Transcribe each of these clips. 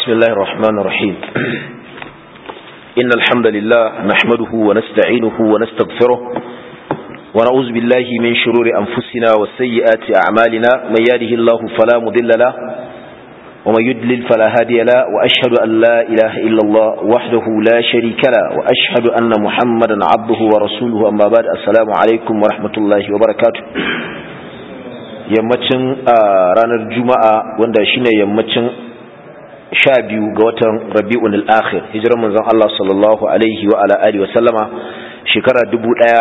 بسم الله الرحمن الرحيم إن الحمد لله نحمده ونستعينه ونستغفره ونعوذ بالله من شرور أنفسنا وسيئات أعمالنا من يهده الله فلا مضل له ومن يدلل فلا هادي له وأشهد أن لا إله إلا الله وحده لا شريك له وأشهد أن محمدا عبده ورسوله أما بعد السلام عليكم ورحمة الله وبركاته yammacin ranar juma'a wanda shine yammacin sha biyu ga watan rabi'un al-akhir hijirar manzon Allah sallallahu alaihi wa ala alihi wa sallama shekara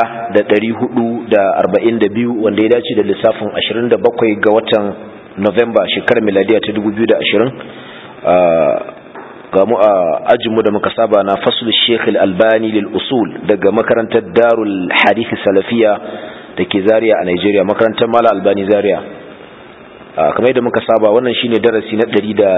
1442 wanda ya dace da lissafin 27 ga watan November shekarar miladiya ta 2020 ga mu a ajinmu da muka saba na fasul Sheikh al-Albani lil usul daga makarantar Darul Hadith Salafiya da ke Zaria a Nigeria makarantar Mala Albani Zaria kamar yadda muka saba wannan shine darasi na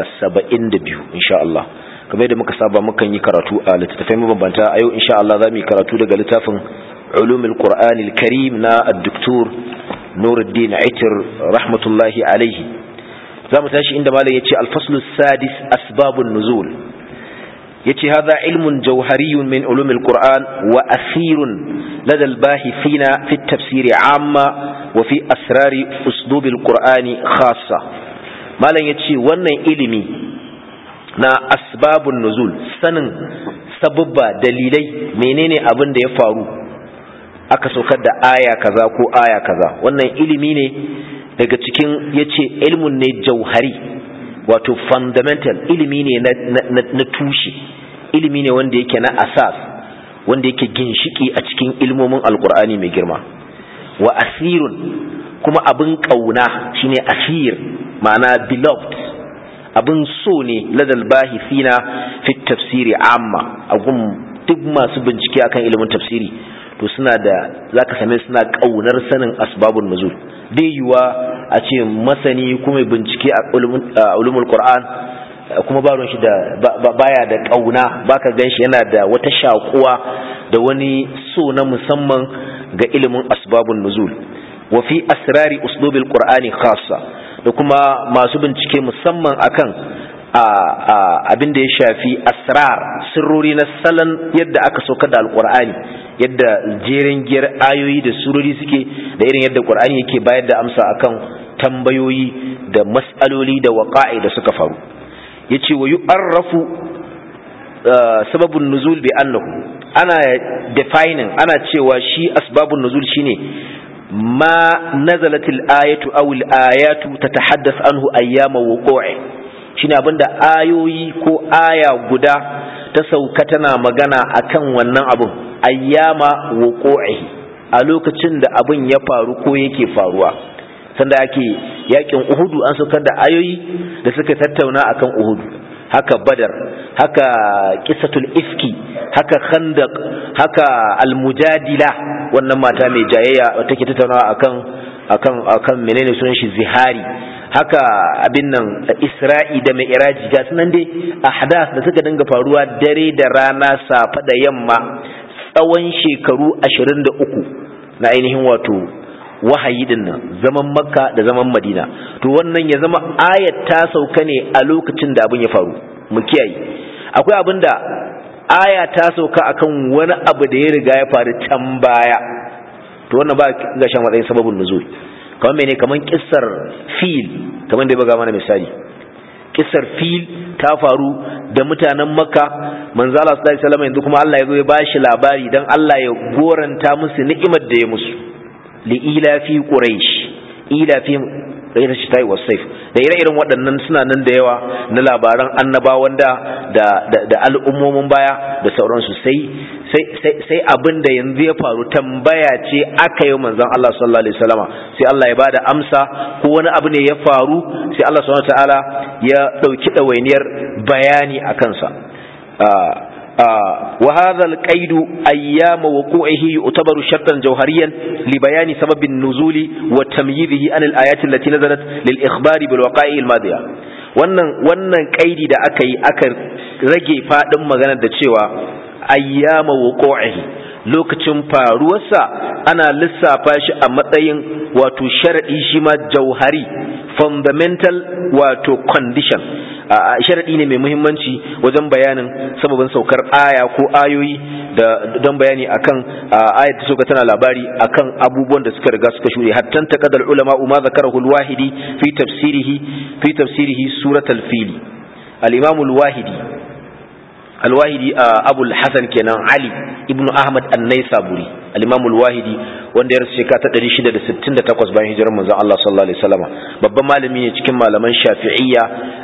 172 insha Allah kamar yadda muka saba mukan yi karatu a littattafai mabambanta a yau insha Allah zamu yi karatu daga littafin Ulumul Qur'an al-Karim na Dr. Nuruddin Aitir rahmatullahi alaihi zamu tashi inda malam yace al-fasl sadis asbabun nuzul yace hadha ilmun jawhariyyun min ulumil Qur'an wa asirun lada al-bahithina fi at-tafsir 'amma wa fi asrari uslubil qur'ani khassa malam yace wannan ilimi na asbabun nuzul sanin sababba dalilai menene abin da ya faru aka saukar da aya kaza ko aya kaza wannan ilimi ne daga cikin yace ilmun ne jauhari wato fundamental ilimi ne na, na, na tushe ilimi ne wanda yake na asas wanda yake ginshiki a cikin ilmomin alkur'ani mai girma wa asirun kuma abin ƙauna shine asir ma'ana beloved abin so ne ladal bahithina fi tafsiri amma agun duk masu bincike akan ilimin tafsiri to suna da zaka same suna ƙaunar sanin asbabun nuzul bai yiwa a ce masani kuma bincike a ulumul qur'an kuma ba shi da baya da ƙauna baka ganshi yana da wata shakuwa da wani so na musamman ga ilimin asbabun nuzul wa fi asrari uslubil qur'ani khassa da kuma masu bincike musamman akan abin da ya shafi asrar sirrori na salon yadda aka sauka da alqur'ani yadda jerin giyar ayoyi da surori suke da irin yadda qur'ani yake bayar da amsa akan tambayoyi da mas'aloli da waqa'i da suka faru yace wa yu'arrafu sababun nuzul bi annahu ana defining ana cewa shi asbabun nuzul shine ma nazalatil ayatu aw al ayatu tatahaddath anhu ayyama wuqu'i shine abinda ayoyi ko aya guda ta sauka tana magana akan wannan abun ayyama wuqu'i a lokacin da abin ya faru ko yake faruwa sanda ake yakin uhudu an saukar da ayoyi da suka tattauna akan uhudu haka badar haka kisatul ifki haka khandaq haka almujadila wannan mata mai jayayya take tattaunawa akan akan akan menene sunan shi zihari haka abin nan isra'i da mai iraji ga sunan dai ahdath da suka dinga faruwa dare da rana safa da yamma tsawon shekaru 23 na ainihin wato wahayi din nan zaman makka da zaman madina to wannan ya zama ayat ta sauka ne a lokacin da abin ya faru mu kiyaye akwai abin da aya ta sauka akan wani abu da ya riga ya faru can baya to wannan ba ga shan matsayin sababin nuzul kamar mene kamar kissar fil kamar da ya baga mana misali kissar fil ta faru da mutanen makka manzo Allah sallallahu alaihi wasallam yanzu kuma Allah ya zo ya bashi labari dan Allah ya goranta musu ni'imar da ya musu li'ilafi quraish ilafi ghayr shitai was sayf da ire-iren waɗannan suna nan da yawa na labaran annabawan da da al'ummomin baya da sauransu sai sai sai abin da yanzu ya faru tambaya ce aka yi manzon Allah sallallahu alaihi wasallama sai Allah ya bada amsa ko wani abu ne ya faru sai Allah subhanahu wataala ya dauki dawainiyar bayani akan sa وهذا القيد أيام وقوعه يعتبر شرطا جوهريا لبيان سبب النزول وتمييزه عن الآيات التي نزلت للإخبار بالوقائع الماضية wannan wannan kaidi da aka yi aka rage fadin magana da cewa ayyama wuqu'ihi lokacin faruwarsa ana lissafa shi a matsayin wato sharadi shi ma jauhari fundamental wato condition sharadi ne mai muhimmanci wajen bayanin sababin saukar aya ko ayoyi da don bayani akan ayat ta sauka tana labari akan abubuwan da suka riga suka shuɗe hatta taqaddal ulama ma zakarahu al-wahidi fi tafsirihi fi tafsirihi suratul fili al-imam al-wahidi al-wahidi abu al-hasan kenan ali ibn ahmad an-naisaburi al-imam al-wahidi wanda ya rasu shekara ta 668 bayan hijirar manzon Allah sallallahu alaihi wasallam babban malami ne cikin malaman shafi'iyya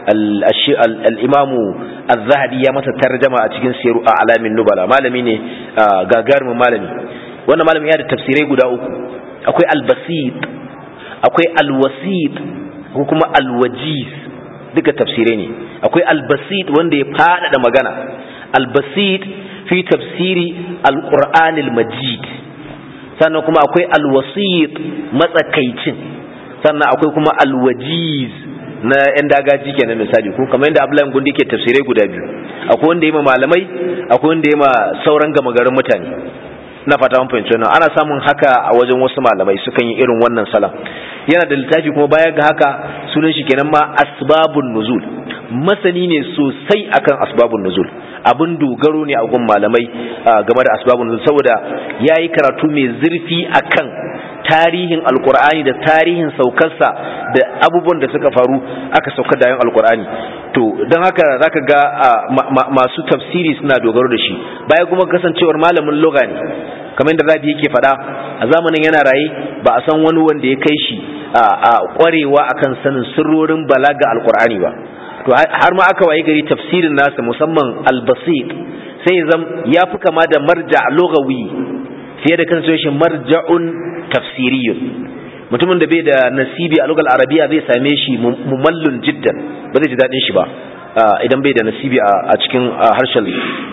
al-imam az-zahabi ya masa tarjama a cikin siru a alamin nubala malami ne gagarumin malami wannan malami ya da tafsirai guda uku akwai al-basit akwai al-wasit ko kuma al-wajiz duka tafsirai ne akwai al-basit wanda ya faɗaɗa magana al-basit fi tafsiri al-qur'an al-majid sannan kuma akwai al-wasit matsakaicin sannan akwai kuma al-wajiz na yan dagaji kenan misali ko kamar yadda Abdullahi Gundi ke tafsirai guda biyu akwai wanda ma malamai akwai wanda ma sauran gama garin mutane na fata mun fahimci wannan ana samun haka a wajen wasu malamai sukan yi irin wannan salam yana da littafi kuma baya ga haka sunan shi kenan ma asbabun nuzul masani ne sosai akan asbabun nuzul abin dogaro ne a gun malamai game da asbabun nuzul saboda yayi karatu mai zurfi akan tarihin alkur'ani da tarihin saukarsa da abubuwan da suka faru aka saukar da yin alkur'ani to don haka zaka ga masu tafsiri suna dogaro da shi baya kuma kasancewar malamin loga ne kamar yadda rabi yake faɗa a zamanin yana raye ba a san wani wanda ya kai shi a kwarewa akan sanin sirrorin balaga alkur'ani ba to har ma aka waye gari tafsirin nasa musamman albasit sai zam ya fi kama da marja logawi fiye da kasancewar shi marja'un tafsiriyun mutumin da bai da nasibi a lugal arabiya zai same shi mumallun jiddan ba zai ji daɗin shi ba idan bai da nasibi a cikin harshen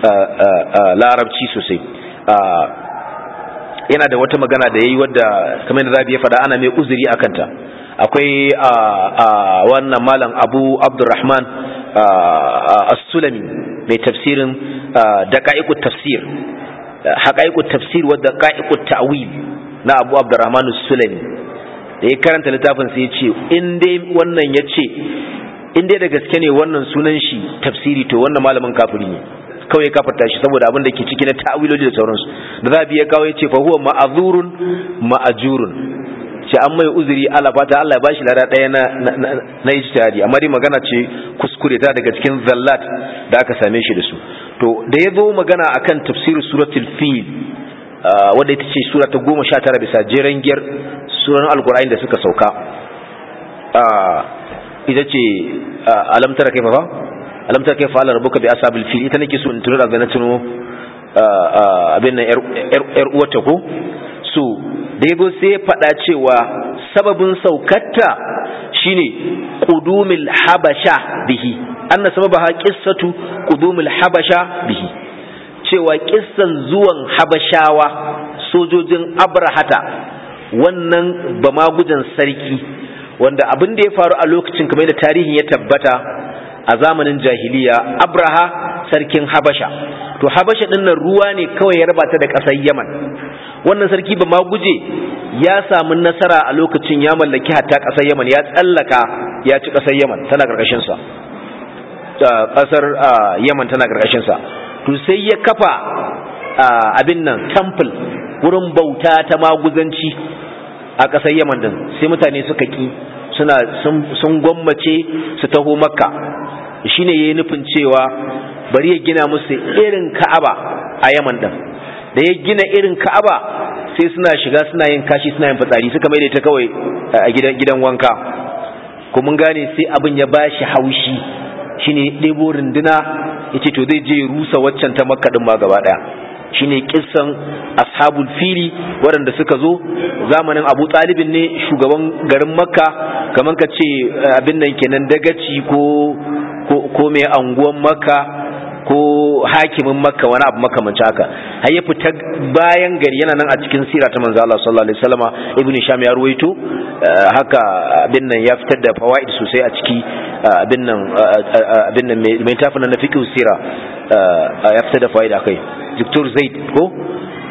larabci sosai yana da wata magana da ya yi wadda kamar da rabi ya faɗa ana mai uzuri a kanta akwai wannan malam abu abdurrahman as-sulami mai tafsirin daƙa'iƙut tafsir haƙa'iƙut tafsir wadda ƙa'iƙut ta'wil na abu abdurrahman as-sulami da ya karanta littafin sai ya ce in dai wannan ya ce in dai da gaske ne wannan sunan shi tafsiri to wannan malamin kafiri ne kawai kafarta shi saboda abin da ke ciki na ta'awiloji da sauransu da za biya kawo ya ce fa huwa ma'azurun ma'ajurun ce an mai uzuri Allah fata Allah ya bashi lada ɗaya na na ijtihadi amma dai magana ce kuskure ta daga cikin zallat da aka same shi da su to da ya zo magana akan tafsir suratul fil wadda ita ce sura ta goma sha tara bisa jeren giyar suran alkur'ani da suka sauka ita ce alamtara kai fa alam ta kai fa'ala rabbuka bi ashabil fil ita nake so in tura daga na tuno abin nan yar uwata ko so da yago sai faɗa cewa sababin saukatta shine qudumil habasha bihi anna sababaha qissatu qudumil habasha bihi cewa kissan zuwan habashawa sojojin abrahata wannan bamagujan sarki wanda abin da ya faru a lokacin kamar da tarihin ya tabbata a zamanin jahiliya abraha sarkin habasha to habasha din nan ruwa ne kawai ya raba ta da ƙasar yaman wannan sarki ba ma guje ya samu nasara a lokacin ya mallaki hatta ƙasar yaman ya tsallaka ya ci ƙasar yaman tana ƙarƙashin sa ƙasar yaman tana ƙarƙashin sa to sai ya kafa abin nan temple wurin bauta ta maguzanci a ƙasar yaman din sai mutane suka ki suna sun gwammace su taho makka shine yayi nufin cewa bari ya gina musu irin ka'aba a yaman din da ya gina irin ka'aba sai suna shiga suna yin kashi suna yin fitsari suka mai ta kawai a gidan gidan wanka ko mun gane sai abin ya bashi haushi shine ɗebo runduna yace to zai je rusa waccan ta makka din ma gaba daya shine kissan ashabul fili waɗanda suka zo zamanin abu talibin ne shugaban garin makka kamar ka ce abin nan kenan dagaci ko ko mai anguwan makka ko hakimin makka wani abu makamancin haka har ya fita bayan gari yana nan a cikin sira ta manzo Allah sallallahu alaihi wasallama ibnu sham ya ruwaito haka abin nan ya fitar da fawaid sosai a ciki abin nan abin nan mai tafina na fiqh sira ya fitar da fawaid akai Dr. Zaid ko to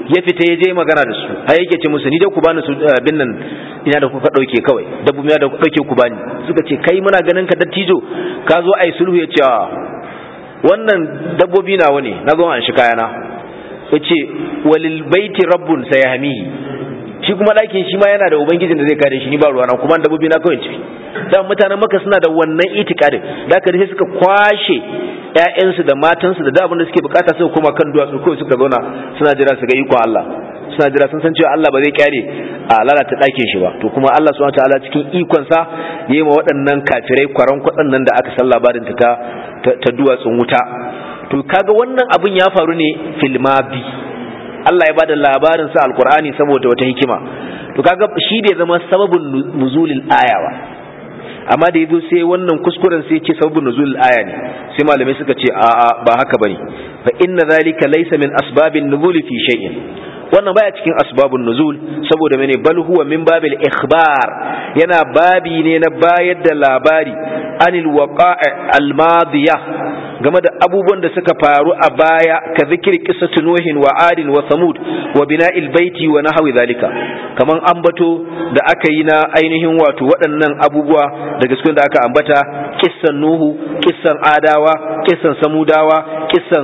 ya fita ya je magana da su har yake ce musu ni dai ku bani su abin nan ina da kuka dauke kawai dabbobi da kuka dauke ku bani suka ce kai muna ganin ka dattijo ka zo ai sulhu ya ce wannan dabbobi nawa ne na zo an shi kayana ya ce walil baiti rabbun sayahmihi shi kuma ɗakin shi ma yana da ubangijin da zai kare shi ni ba ruwana kuma dabbobi na kawai ce dan mutanen maka suna da wannan itikadin da aka sai suka kwashe ƴaƴansu da matansu da abin da suke bukata suka koma kan duwatsu kawai suka zauna suna jira su ga ikon Allah suna jira sun san cewa Allah ba zai kyare a lalata ɗakin shi ba to kuma Allah subhanahu wataala cikin ikon sa yayi ma waɗannan kafirai kwaran kwatsan nan da aka san labarin ta ta duwatsun wuta to kaga wannan abin ya faru ne filmabi Allah ya bada labarin sa alqur'ani saboda wata hikima to kaga shi da zama sababin nuzulil ayawa amma da yazo sai wannan kuskuren sai ce sababin nuzulil aya ne sai malamai suka ce a'a ba haka bane fa inna zalika laysa min asbabin nuzuli fi shay'in wannan baya cikin asbabun nuzul saboda mene bal huwa min babil ikhbar yana babi ne na bayar da labari anil waqa'i al madiyah game da abubuwan da suka faru a baya ka zikir qissatu nuhin wa adin wa samud wa bina'il baiti wa nahwi zalika kaman ambato da aka yi na ainihin wato waɗannan abubuwa daga cikin da aka ambata kissan nuhu kissan adawa kissan samudawa kissan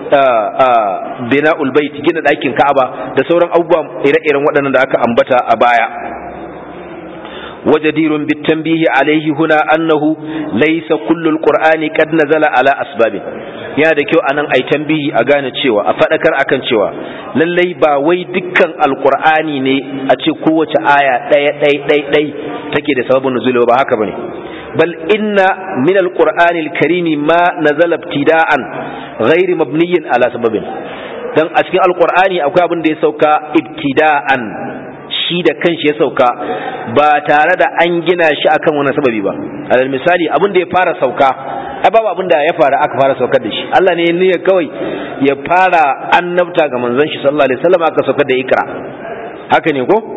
bina'ul bait gina ɗakin ka'aba da sauran abubuwa ire-iren waɗannan da aka ambata a baya وجدير بالتنبيه عليه هنا أنه ليس كل القرآن قد نزل على أسباب ya da kyau anan ai tambihi a gane cewa a faɗakar akan cewa lallai ba wai dukkan alkur'ani ne a ce kowace aya ɗaya ɗai ɗai ɗai take da sababin nuzuli ba haka bane bal inna min alqur'ani alkarimi ma nazala ibtida'an ghairi mabniyin ala sababin dan a cikin alqur'ani akwai abin da ya sauka ibtida'an shi da kanshi ya sauka ba tare da an gina shi akan wani sababi ba alal misali abin da ya fara sauka ai babu abin da ya fara aka fara saukar da shi Allah ne ya kawai ya fara annabta ga manzon shi sallallahu alaihi wasallam aka saukar da ikra haka ne ko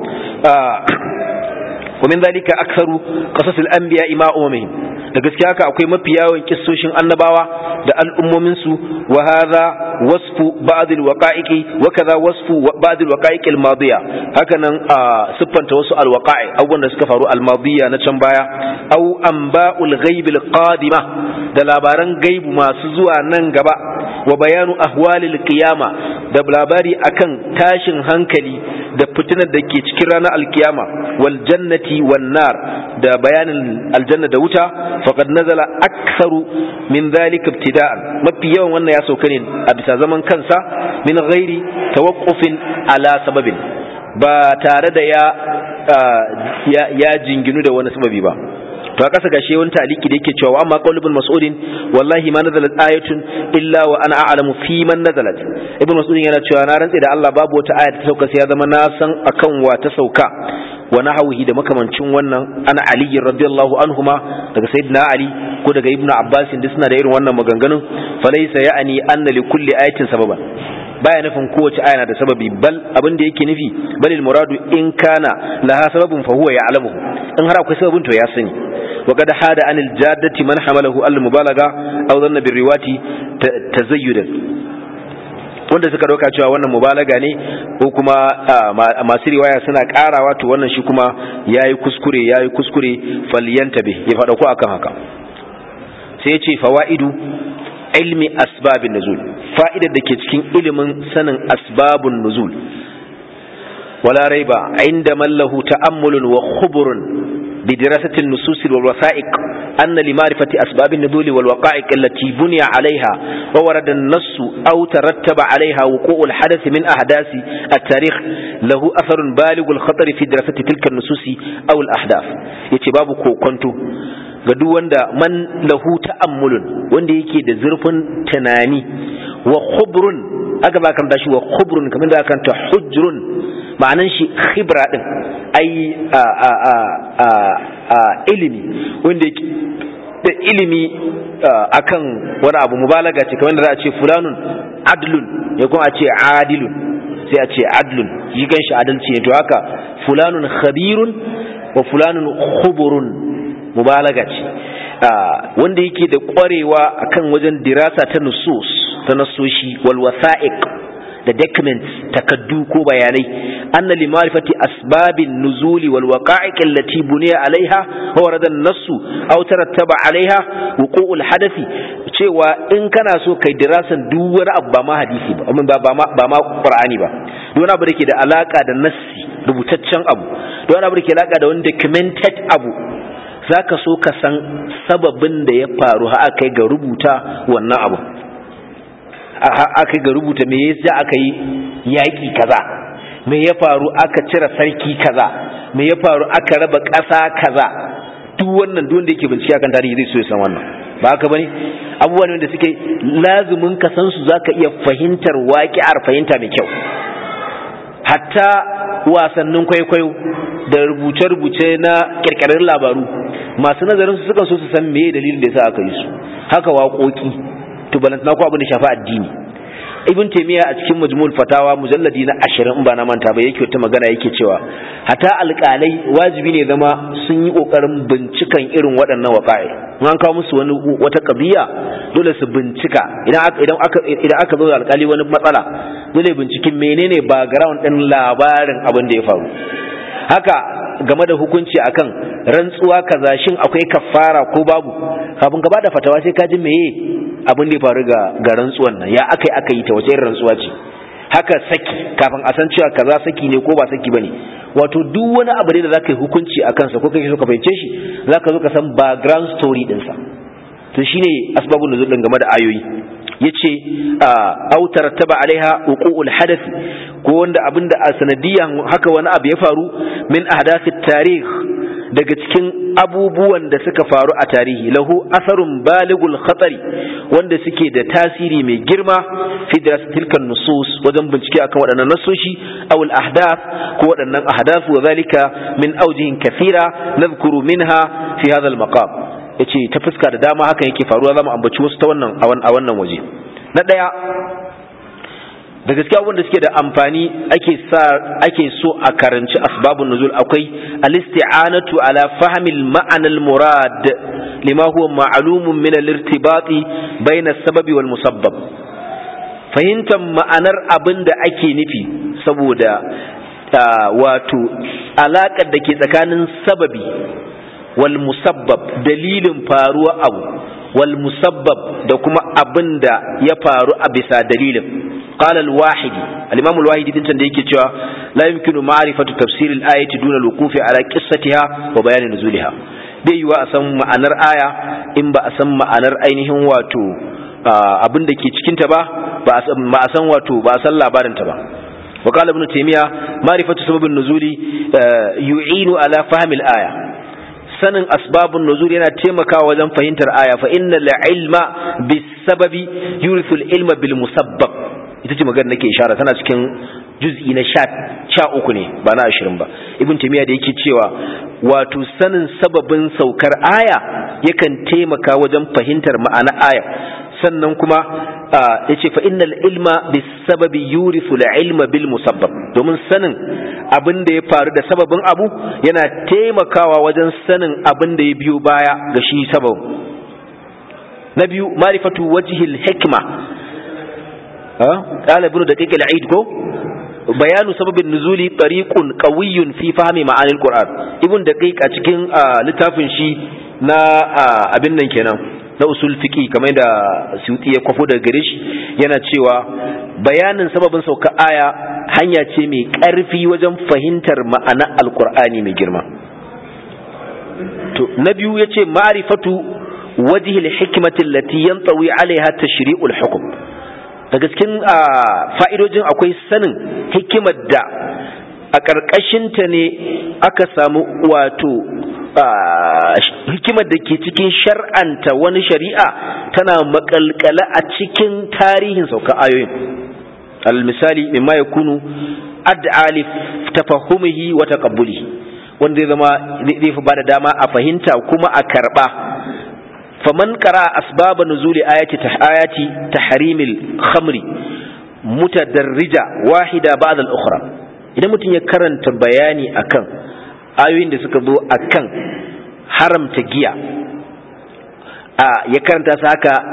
ومن ذلك أكثر قصص الأنبياء ما أممهم da gaskiya haka akwai mafi yawan kissoshin annabawa da al'ummominsu wa hadha wasfu ba'd al-waqa'iqi wa kaza wasfu ba'd al-waqa'iq al-madiya haka nan siffanta wasu al-waqa'i abubuwan da suka faru al-madiya na can baya aw anba'ul ghaib al-qadima da labaran gaibu masu zuwa nan gaba wa bayanu ahwalil qiyama da labari akan tashin hankali da fitinar da ke cikin ranar alkiyama wal jannati wan nar da bayanin aljanna da wuta faqad nazala aktharu min dhalika ibtida'an mafi yawan wannan ya sauka ne a bisa zaman kansa min ghairi tawaqqufin ala sababin ba tare da ya ya jinginu da wani sababi ba to a kasa gashe wani taliki da yake cewa amma qaul ibn mas'ud wallahi ma nazalat ayatun illa wa ana a'lamu fi man nazalat ibn mas'ud yana cewa na rantsi da Allah babu wata aya ta sauka sai ya zama na san akan wa ta sauka wa nahwihi da makamancin wannan ana ali radiyallahu anhuma daga sayyidina ali ko daga ibnu abbas duk suna da irin wannan maganganun falaysa ya'ni anna li kulli ayatin sababan baya nufin kowace aya na da sababi bal abin da yake nufi balil muradu in kana laha sababun fa huwa ya'lamuhu in har akwai sababin to ya sani وقد حاد عن الجادة من حمله المبالغة أو ظن بالروات تزيدا wanda suka dauka cewa wannan mubalaga ne ko kuma masu riwaya suna karawa to wannan shi kuma yayi kuskure yayi kuskure falyantabe ya fada ko akan haka sai ya ce fawaidu ilmi asbabin nuzul fa'idar da ke cikin ilimin sanin asbabun nuzul wala raiba inda mallahu ta'ammulun wa khuburun بدراسة النصوص والوثائق أن لمعرفة أسباب النزول والوقائع التي بني عليها وورد النص أو ترتب عليها وقوع الحدث من أحداث التاريخ له أثر بالغ الخطر في دراسة تلك النصوص أو الأحداث يتباب كنتو gadu wanda man lahu ta'ammulun wanda yake da zurfin tunani wa khubrun aka ba kan shi wa khubrun kamar da kan ta hujrun ma'anan shi khibra din ai a a a a, a ilimi wanda yake da ilimi akan wani abu mubalaga ce kamar da za a ce fulanun adlun ya kuma a ce adilun sai a ce adlun yi gan shi adalci ne to haka fulanun khabirun wa fulanun khuburun mubalaga ce wanda yake da kwarewa akan wajen dirasa ta nusus ta nasoshi wal wasa'iq da documents takaddu ko bayanai anna li ma'rifati asbabin nuzuli wal waqa'iq allati buniya alaiha wa warada an-nass aw tarattaba alaiha wuqu'ul hadathi cewa in kana so kai dirasan duk wani abu ba ma hadisi ba ba ma ba ma qur'ani ba duk wani abu da ke da alaka da nassi rubutaccen abu duk wani abu da ke da alaka da wani documented abu zaka so ka san sababin da ya faru har aka ga rubuta wannan abu aka ga rubuta me yasa aka yi yaƙi kaza me ya faru aka cire sarki kaza me ya faru aka raba ƙasa kaza duk wannan duk wanda yake bincike akan tarihi zai so ya san wannan ba haka bane abubuwan da suke lazumin ka san su zaka iya fahimtar waƙi'ar fahimta mai kyau hatta wasannin kwaikwayo da rubuce-rubuce na kirkirar labaru masu nazarin su sukan so su san meye dalilin da yasa aka yi su haka waƙoƙi to balantana ko abin da shafi addini ibn taymiya a cikin majmu'ul fatawa mujalladi na 20 in ba na manta ba yake wata magana yake cewa hata alƙalai wajibi ne zama sun yi kokarin bincikan irin waɗannan waƙa'i in an kawo musu wani wata qadiya dole su bincika idan aka idan aka idan aka zo alƙali wani matsala dole binciken menene background din labarin abin da ya faru haka game da hukunci akan rantsuwa kaza shin akwai kafara ko babu kafin ka bada fatawa sai ka ji meye abin da ya faru ga ga rantsuwan nan ya akai aka yi ta wace irin rantsuwa ce haka saki kafin a san cewa kaza saki ne ko ba saki bane wato duk wani abu da zaka yi hukunci a kansa ko kake so ka fahimce shi zaka zo ka san background story din sa to shine asbabun nuzul din game da ayoyi yace aw tarattaba alaiha uqu'ul hadath ko wanda abinda a sanadiyan haka wani abu ya faru min ahdathit tarikh daga cikin abubuwan da suka faru a tarihi lahu asarun baligul khatari wanda suke da tasiri mai girma fi tilkan nusus wajen bincike akan waɗannan nasoshi aw al ahdath ko waɗannan ahdath wa zalika min awjihin kathira nadhkuru minha fi hadha al maqam yace ta fuska da dama hakan yake faruwa zamu ambaci wasu ta wannan a wannan waje na daya da gaskiya wanda suke da amfani ake sa ake so a karanci asbabun nuzul akwai al-isti'anatu ala fahmi al-ma'na al-murad lima huwa ma'lumun min al-irtibati bayna as-sababi wal musabbab fahimtar ma'anar abin da ake nufi saboda wato alaƙar da ke tsakanin sababi wal musabbab dalilin faruwa abu wal musabbab da kuma abin da ya faru a bisa dalilin قال الواحدي الإمام الواحدي دين تندي كتوا لا يمكن معرفة تفسير الآية دون الوقوف على قصتها وبيان نزولها bai yiwa a san ma'anar aya in ba a san ma'anar ainihin wato abin da ke cikinta ba ba a san wato ba a san labarinta ba wa qala ibn taymiya ma'rifatu sababin nuzuli yu'inu ala fahmi al-aya sanin asbabun nuzul yana taimakawa wajen fahimtar aya fa innal ilma bis sababi yurithu al-ilma bil musabbab ita ce magana nake ishara tana cikin juz'i na sha uku ne ba na ashirin ba ibn taymiya da yake cewa wato sanin sababin saukar aya yakan taimaka wajen fahimtar ma'ana aya sannan kuma yace fa innal ilma bis sababi yurithu al ilma bil musabbab domin sanin abin da ya faru da sababin abu yana taimakawa wajen sanin abin da ya biyo baya ga shi sababin na biyu ma'rifatu wajhil hikma قال ابن دقيق العيد كو بيان سبب النزول طريق قوي في فهم معاني القرآن ابن دقيق a cikin littafin shi na abin nan kenan na usul fiqi kamar da Suyuti ya kwafo daga gare shi yana cewa bayanin sababin sauka aya hanya ce mai ƙarfi wajen fahimtar ma'ana alkur'ani mai girma to na biyu yace ma'rifatu wajhil hikmati allati yantawi alaiha tashri'ul hukm daga cikin fa'idojin akwai sanin hikimar da a ƙarƙashinta ne aka samu wato hikimar da ke cikin shar'anta wani shari'a tana makalkala a cikin tarihin sauka ayoyin al-misali mimma ya kunu ad'ali tafahumihi wa taqabbulihi wanda zai zama zai fi bada dama a fahimta kuma a karba فمن قرأ أسباب نزول آيات آيات تحريم الخمر متدرجة واحدة بعد الأخرى إذا متن يكرن بياني أكن آيوين دي سكبو أكن حرم تجيا آه يكرن تساكا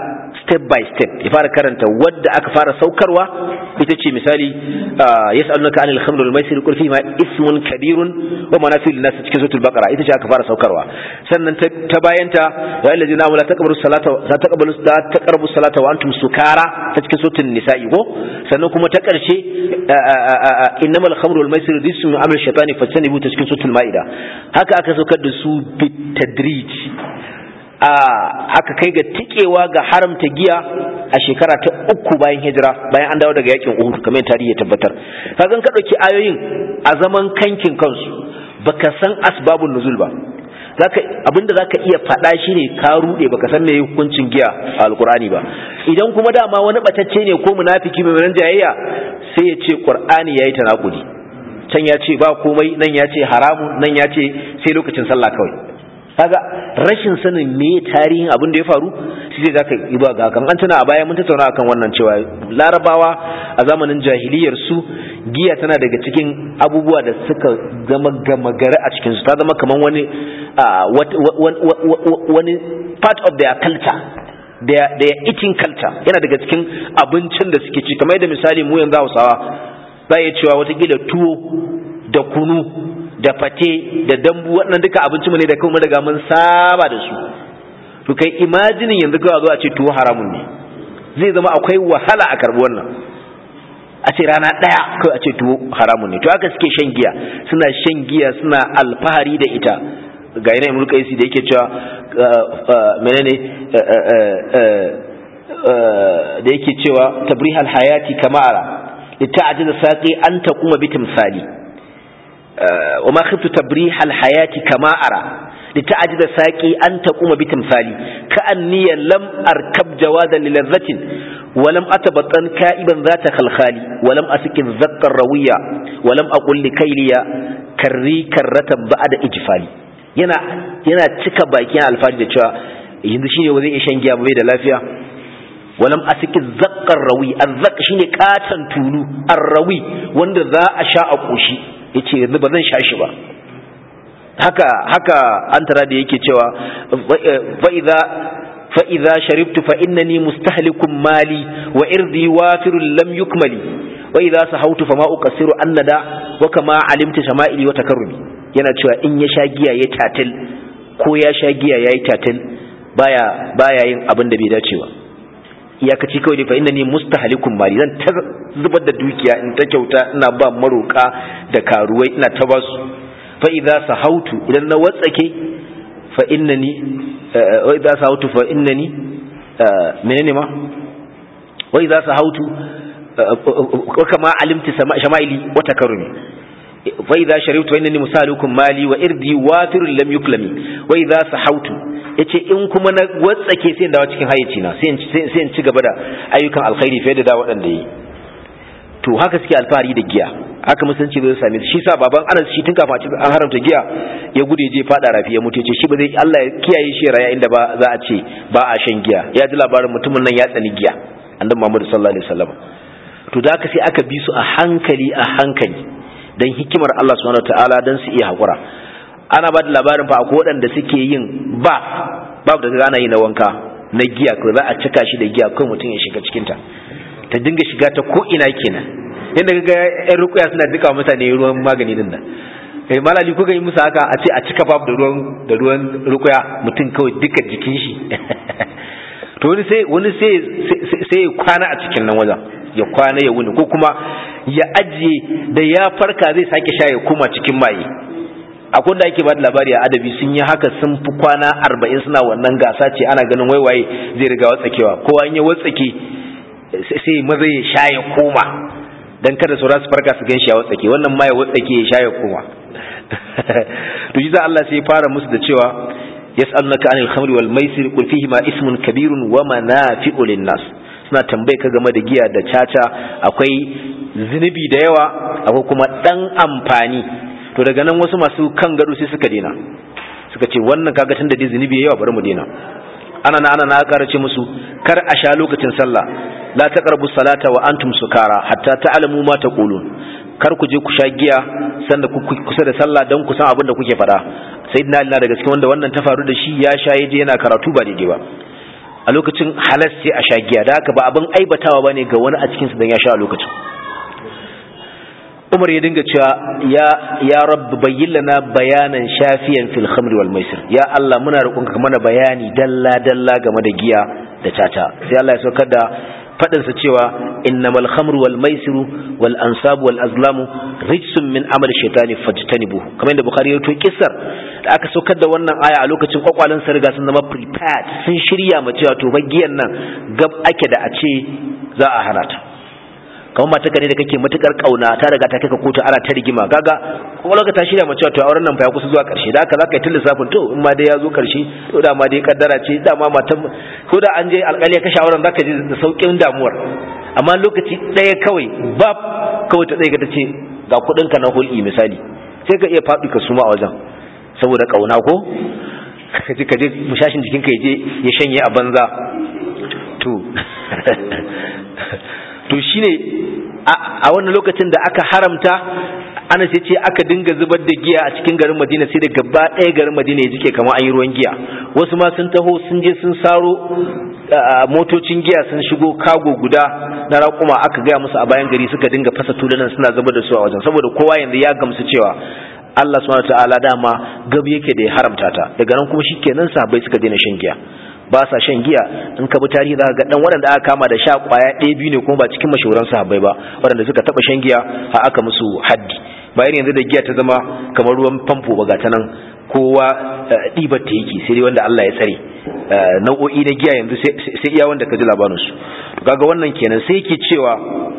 step by step ya fara karanta wadda aka fara saukarwa ita ce misali yas'alunaka anil khamr wal maisir qul fihi ma ismun kabirun wa manafi'u lin-nas cikin suratul baqara ita ce aka fara saukarwa sannan ta bayanta ya allazina amanu la taqbalu salata la taqbalu la taqrabu salata wa antum sukara ta cikin suratul nisa'i ko sannan kuma ta karshe innamal khamru wal maisir rijsun min amali shaytani fajtanibu ta cikin suratul maida haka aka saukar da su bitadrij aka kai ga tikewa ga haramta giya a shekara ta uku bayan hijira bayan an dawo daga yakin Uhud kamar tarihi ya tabbatar kagan ka dauki ayoyin a zaman kankin kansu baka san asbabun nuzul ba zaka abinda zaka iya faɗa shine ka rude baka san meye hukuncin giya a alqur'ani ba idan kuma dama wani batacce ne ko munafiki mai ran jayayya sai ya ce qur'ani yayi tanakudi can ya ce ba komai nan ya ce haramun nan ya ce sai lokacin sallah kawai kaga rashin sanin me tarihin abin da ya faru shi zai zaka yi ba ga kan an tuna a baya mun tattauna akan wannan cewa larabawa a zamanin jahiliyar su giya tana daga cikin abubuwa da suka zama gama gari a cikin su ta zama kaman wani wani part of their culture their their eating culture yana daga cikin abincin da suke ci kamar yadda misali mu yanzu Hausawa za ya cewa watakila tuwo da kunu da fate da dambu waɗannan duka abinci mu ne da kuma daga mun saba da su to kai imajinin yanzu kawai zo a ce tuwo haramun ne zai zama akwai wahala a karbi wannan a ce rana ɗaya kawai a ce tuwo haramun ne to haka suke shan giya suna shan giya suna alfahari da ita ga yana imul kaisi da yake cewa menene da yake cewa tabrihal hayati kamara لتعجز ساقي أن تقوم بتمثالي وما خفت تبريح الحياة كما أرى لتعجز ساقي أن تقوم بتمثالي كأني لم أركب جوادا للذة ولم أتبطن كائبا ذات خلخالي ولم أسك الذق الروية ولم أقل لكيلي كري كرة بعد إجفالي yana yana cika baki yana alfahari da cewa yanzu shine wazai iya shan giya bai da lafiya walam asiki zakkar rawi azzak shine katan tulu arrawi wanda za a sha a koshi yace yanzu ba zan sha shi ba haka haka an tara da yake cewa fa idza fa idza sharibtu fa innani mustahlikum mali wa irdi wafirun lam yukmali wa idza sahawtu fama uqassiru annada wa kama alimtu shama'ili wa takarrumi yana cewa in ya sha giya ya tatil ko ya sha giya yayi tatil baya baya yin abin da bai dace ba iyakaci kawai dai fa inna ni mustahlikum mali zan ta zubar da dukiya in ta kyauta ina ba maroka da karuwai ina ta ba su fa idza sahautu idan na watsake fa innani wa idza sahautu fa innani menene ma wa idza sahautu kama alimti shama'ili wa takarrumi fa idza sharibtu fa innani musalukum mali wa irdi wafirun lam yuklami wa idza sahautu yace in kuma na watsake sai dawo cikin hayyaci na sai in ci gaba da ayyukan alkhairi fiye da da waɗanda yi to haka suke alfahari da giya haka musulunci zai same shi sa baban Anas shi tun kafin an haramta giya ya gude je fada rafi ya mutu ce shi ba zai Allah ya kiyaye shi raya inda ba za a ce ba a shan giya ya ji labarin mutumin nan ya tsani giya annabi Muhammad sallallahu alaihi wasallam to da haka sai aka bi su a hankali a hankali dan hikimar Allah subhanahu wataala dan su iya hakura ana ba da labarin fa akwai waɗanda suke yin ba babu da ana yi na wanka na giya ko za a cika shi da giya kai mutum ya shiga cikin ta ta dinga shiga ta ko ina kenan yadda kaga ƴan rukuya suna duka mutane ruwan magani din nan eh malali kuka yi musu haka a ce a cika babu da ruwan da ruwan rukuya mutum kawai duka jikin shi to wani sai wani sai sai ya kwana a cikin nan wajen ya kwana ya wuni ko kuma ya ajiye da ya farka zai sake sha ya koma cikin maye akwai da ake ba da labari a adabi sun yi haka sun fi kwana arba'in suna wannan gasa ce ana ganin waiwaye zai riga watsakewa kowa in ya watsake sai maza ya sha ya koma dan kada su rasu farka su gan shi ya watsake wannan ma ya watsake ya sha ya koma to shi za Allah sai ya fara musu da cewa yas'alunaka anil khamri wal maisir qul fihi ma ismun kabirun wa manafi'u lin nas suna tambaye ka game da giya da caca akwai zunubi da yawa akwai kuma dan amfani to daga nan wasu masu kan gado sai suka dena suka ce wannan kaga tun da dai zunubi yawa bari mu dena ana na ana na ƙara ce musu kar a sha lokacin sallah la taqrabu salata wa antum sukara hatta ta'lamu ma taqulun kar ku je ku sha giya sanda ku kusa da sallah dan ku san abin da kuke faɗa sayyidina Ali na daga cikin wanda wannan ta faru da shi ya sha yaje yana karatu ba daidai ba a lokacin halas sai a sha giya da haka ba abin aibatawa bane ga wani a cikin su dan ya sha a lokacin Umar ya dinga cewa ya ya rabb bayyin lana bayanan shafiyan fil khamr wal maisir ya Allah muna roƙonka mana bayani dalla dalla game da giya da tata sai Allah ya saukar da fadin sa cewa innamal khamru wal maisiru wal ansabu wal azlamu rijsun min amal shaytani fajtanibu kamar yadda bukhari ya to kissar da aka saukar da wannan aya a lokacin kwakwalen sa riga sun zama prepared sun shirya ma cewa to giyan nan gab ake da a ce za a hana ta kamar mata ne da kake matukar kauna ta riga ta kaka kotu ana ta rigima kaga kuma lokacin ta shirya mace to auren nan fa ya kusa zuwa karshe da haka zaka yi lissafin to in ma dai ya zo karshe to da ma dai kaddara ce da ma matan ko da an je alƙali ya kashe auren zaka ji da saukin damuwar amma lokaci ɗaya kawai bab kawai ta tsaye ka tace ga kuɗin ka na hulɗi misali sai ka iya faɗi ka suma a wajen saboda kauna ko ka ji ka je mushashin jikinka ya je ya shanye a banza to to shine a wannan lokacin da aka haramta ana sai ce aka dinga zubar da giya a cikin garin Madina sai da gaba ɗaya garin Madina ya jike kamar an yi ruwan giya wasu ma sun taho sun je sun saro motocin giya sun shigo kago guda na raƙuma aka gaya musu a bayan gari suka dinga fasa tulunan suna zubar da su a wajen saboda kowa yanzu ya gamsu cewa Allah subhanahu wataala dama gab yake da ya haramta ta daga nan kuma shikenan sahabbai suka daina shan giya ba sa shan giya in ka bi tarihi za ka ga dan waɗanda aka kama da sha kwaya ɗaya biyu ne kuma ba cikin mashahuran sahabbai ba waɗanda suka taɓa shan giya har aka musu haddi bayan yanzu da giya ta zama kamar ruwan famfo ba ga ta nan kowa ɗibar ta yake sai dai wanda Allah ya tsare nau'o'i na giya yanzu sai iya wanda ka ji labarin su kaga wannan kenan sai yake cewa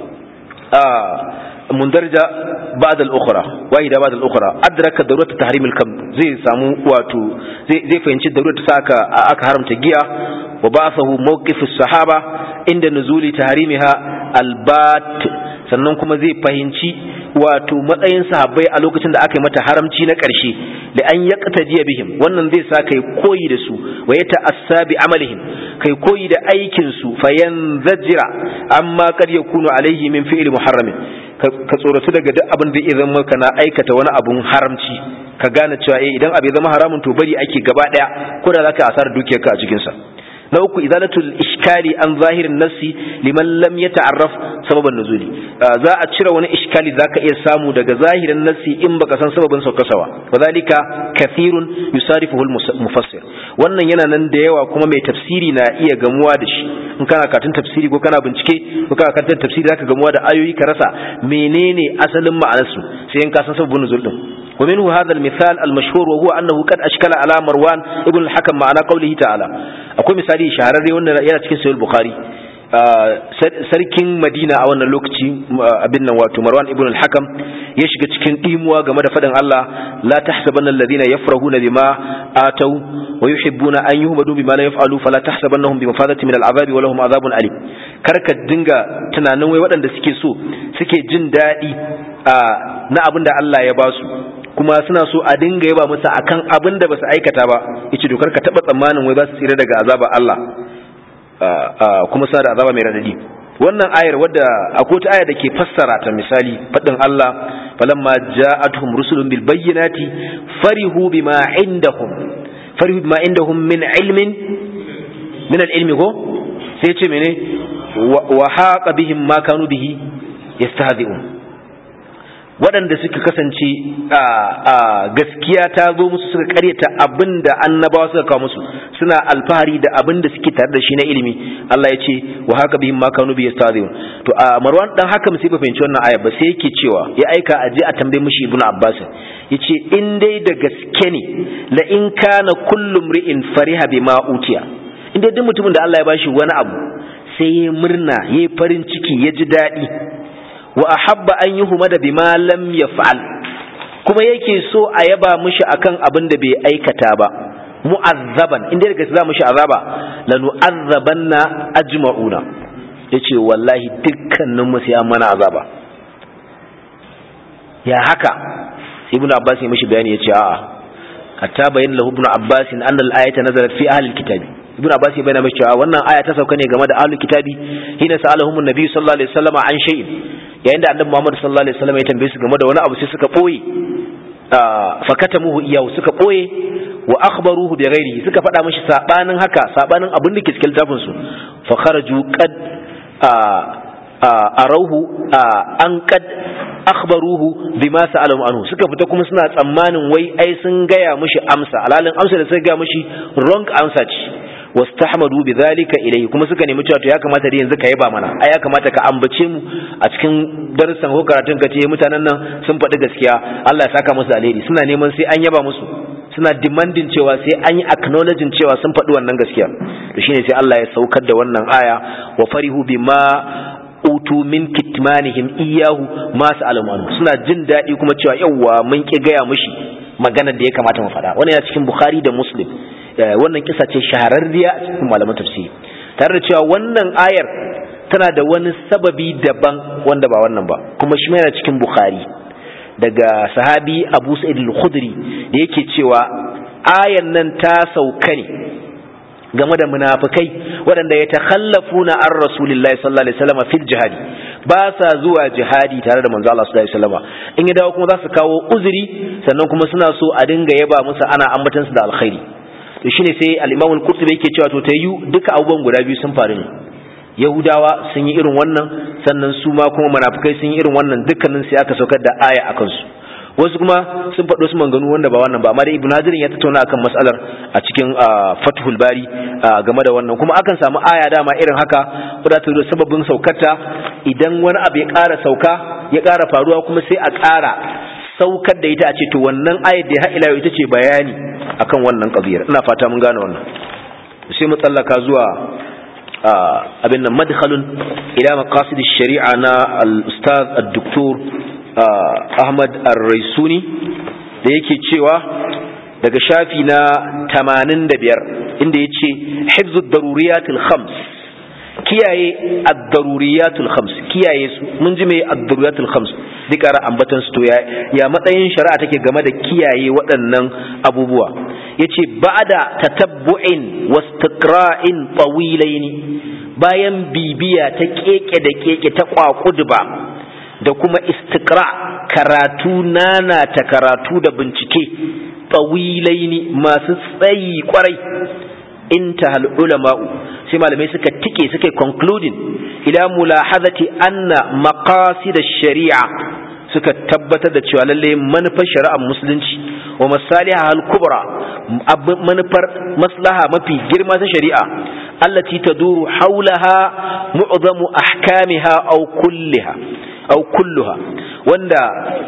مندرجة بعد الأخرى واحدة بعد الأخرى أدرك ضرورة تحريم الكم زي سامو واتو زي, زي فينشي ضرورة ساكا أكا حرم تجيا وبعثه موقف الصحابة عند نزول تحريمها البات sannan kuma zai fahimci wato matsayin sahabbai a lokacin da aka yi mata haramci na ƙarshe da an yaqtajiya bihim wannan zai sa kai koyi da su wa ya ta'assa bi amalihim kai koyi da aikin su fayanzajira amma kad yakunu alaihi min fi'li muharramin ka tsoratu daga duk abin da idan maka na aikata wani abun haramci ka gane cewa eh idan abu ya zama haramun to bari ake gaba daya ko da zaka asar dukiyarka a cikin sa na uku izalatul iskali an zahirin nassi liman lam yata'arraf sababan nuzuli za a cire wani iskali zaka iya samu daga zahirin nassi in baka san sababin saukasawa wadhalika kathirun yusarifuhu mufassir wannan yana nan da yawa kuma mai tafsiri na iya gamuwa da shi in kana katun tafsiri ko kana bincike ko kana katun tafsiri zaka gamuwa da ayoyi ka rasa menene asalin ma'anarsu sai in ka san sababin nuzul din ومنه هذا المثال المشهور وهو أنه قد أشكل على مروان ابن الحكم معنى قوله تعالى أقول مثالي شهرري وانا يلا تكين سيد البخاري sarkin madina a wannan lokaci abin nan wato marwan ibn al-hakam ya shiga cikin dimuwa game da fadin Allah la tahsabanna alladhina yafrahuna bima atau wa yuhibbuna an yuhmadu bima la yaf'alu fala tahsabannahum bimafadati min al-azabi wa lahum adhabun alim karka dinga tunanin wai waɗanda suke so suke jin daɗi na abin da Allah ya ba su kuma suna so a dinga yaba musu akan abin da ba su aikata ba yace dokar ka taba tsammanin wai za su tsira daga azaba Allah kuma sa da azaba mai radadi wannan ayar wadda akwai ta aya da ke fassara ta misali fadin Allah falamma ja'atuhum rusulun bil bayyinati farihu bima indahum farihu bima indahum min ilmin min al ilmi ko sai ce mene wa haqa bihim ma kanu bihi yastahzi'un waɗanda suka kasance a gaskiya ta zo musu suka karyata abin da annabawa suka kawo musu suna alfahari da abin da suke tare da shi na ilimi Allah ya ce wa haka bihim ma kanu bi yastaziyun to a Marwan dan haka sai ba fahimci wannan aya ba sai yake cewa ya aika a je a tambaye mishi Ibn Abbas yace in dai da gaske ne la in kana kullu mri'in fariha bima utiya in dai duk mutumin da Allah ya bashi wani abu sai ya murna ya farin ciki ya ji daɗi wa ahabba an yi humada bima lam yaf'al kuma yake so a yaba mishi akan abin da bai aikata ba mu'azzaban inda daga za mishi azaba la nu'azzabanna ajma'una yace wallahi dukkanin mu sai an mana azaba ya haka ibnu abbas ya mishi bayani yace a'a hatta bayyana lahu ibnu abbas anna al-ayata nazalat fi ahli al-kitab ibnu abbas ya bayyana mishi cewa wannan aya ta sauka ne game da ahli kitabi hina sa'alahum an-nabi sallallahu alaihi wasallam an shay'in yayin da annabi Muhammad sallallahu alaihi wasallam ya tambaye su game da wani abu sai suka boye fakatamuhu iyahu suka boye wa akhbaruhu bi ghairihi suka faɗa mishi sabanin haka sabanin abin da ke cikin littafin su fa kharaju qad arauhu an qad akhbaruhu bima sa'alahu anhu suka fita kuma suna tsammanin wai ai sun gaya mishi amsa alalin amsa da suka gaya mishi wrong answer ce wastahmadu bidhalika ilayhi kuma suka nemi cewa to ya kamata da yanzu ka yaba mana ai ya kamata ka ambace mu a cikin darussan ko karatun ka ce mutanen nan sun faɗi gaskiya Allah ya saka musu alheri suna neman sai an yaba musu suna demanding cewa sai an yi acknowledging cewa sun faɗi wannan gaskiya to shine sai Allah ya saukar da wannan aya wa farihu bima utu min kitmanihim iyahu ma sa'alamu suna jin daɗi kuma cewa yawwa mun ki gaya mushi magana da ya kamata mu faɗa wannan yana cikin Bukhari da Muslim wannan kisa ce shahararriya a cikin malaman tafsiri tare da cewa wannan ayar tana da wani sababi daban wanda ba wannan ba kuma shi yana cikin Bukhari daga sahabi Abu Sa'id al-Khudri da yake cewa ayan nan ta sauka ne game da munafikai waɗanda ya takhallafuna an rasulillahi sallallahu alaihi wasallam fil jihadi ba sa zuwa jihadi tare da manzo Allah sallallahu alaihi wasallam in ya dawo kuma za su kawo uzuri sannan kuma suna so a dinga yaba musu ana ambatan su da alkhairi to shine sai al-Imam al-Qurtubi yake cewa to tayu duka abubuwan guda biyu sun faru ne Yahudawa sun yi irin wannan sannan su ma kuma munafikai sun yi irin wannan dukkanin sai aka saukar da aya akan su wasu kuma sun faɗo su manganu wanda ba wannan ba amma da ibn hajirin ya tattauna akan mas'alar a cikin fathul bari game da wannan kuma akan samu aya dama irin haka wadda ta zo sababin saukarta idan wani abu ya ƙara sauka ya ƙara faruwa kuma sai a ƙara saukar da ita a ce to wannan ayar da ila ita ce bayani akan wannan qadiyar ina fata mun gane wannan sai mu tsallaka zuwa abin nan madkhalun ila maqasid shari'a na al-ustaz ad-doktor Ahmad Ar-Raisuni da yake cewa daga shafi na 85 inda yace hifzu daruriyatul khams kiyaye ad-daruriyatul khams kiyaye su mun ji me ad-daruriyatul khams duk ara ambatan su to ya ya matsayin shari'a take game da kiyaye waɗannan abubuwa yace ba'da tatabbu'in wastiqra'in tawilaini bayan bibiya ta keke da keke ta kwakudba da kuma istikra karatu nana ta karatu da bincike tawilaini masu tsayi kwarai intahal ulama'u sai malamai suka tike suka concluding ila mulahazati anna maqasid ash-shari'a suka tabbatar da cewa lalle manufar shari'ar musulunci wa masaliha al-kubra manufar maslaha mafi girma ta shari'a allati taduru haulaha mu'zamu ahkamiha aw kulliha aw kulluha wanda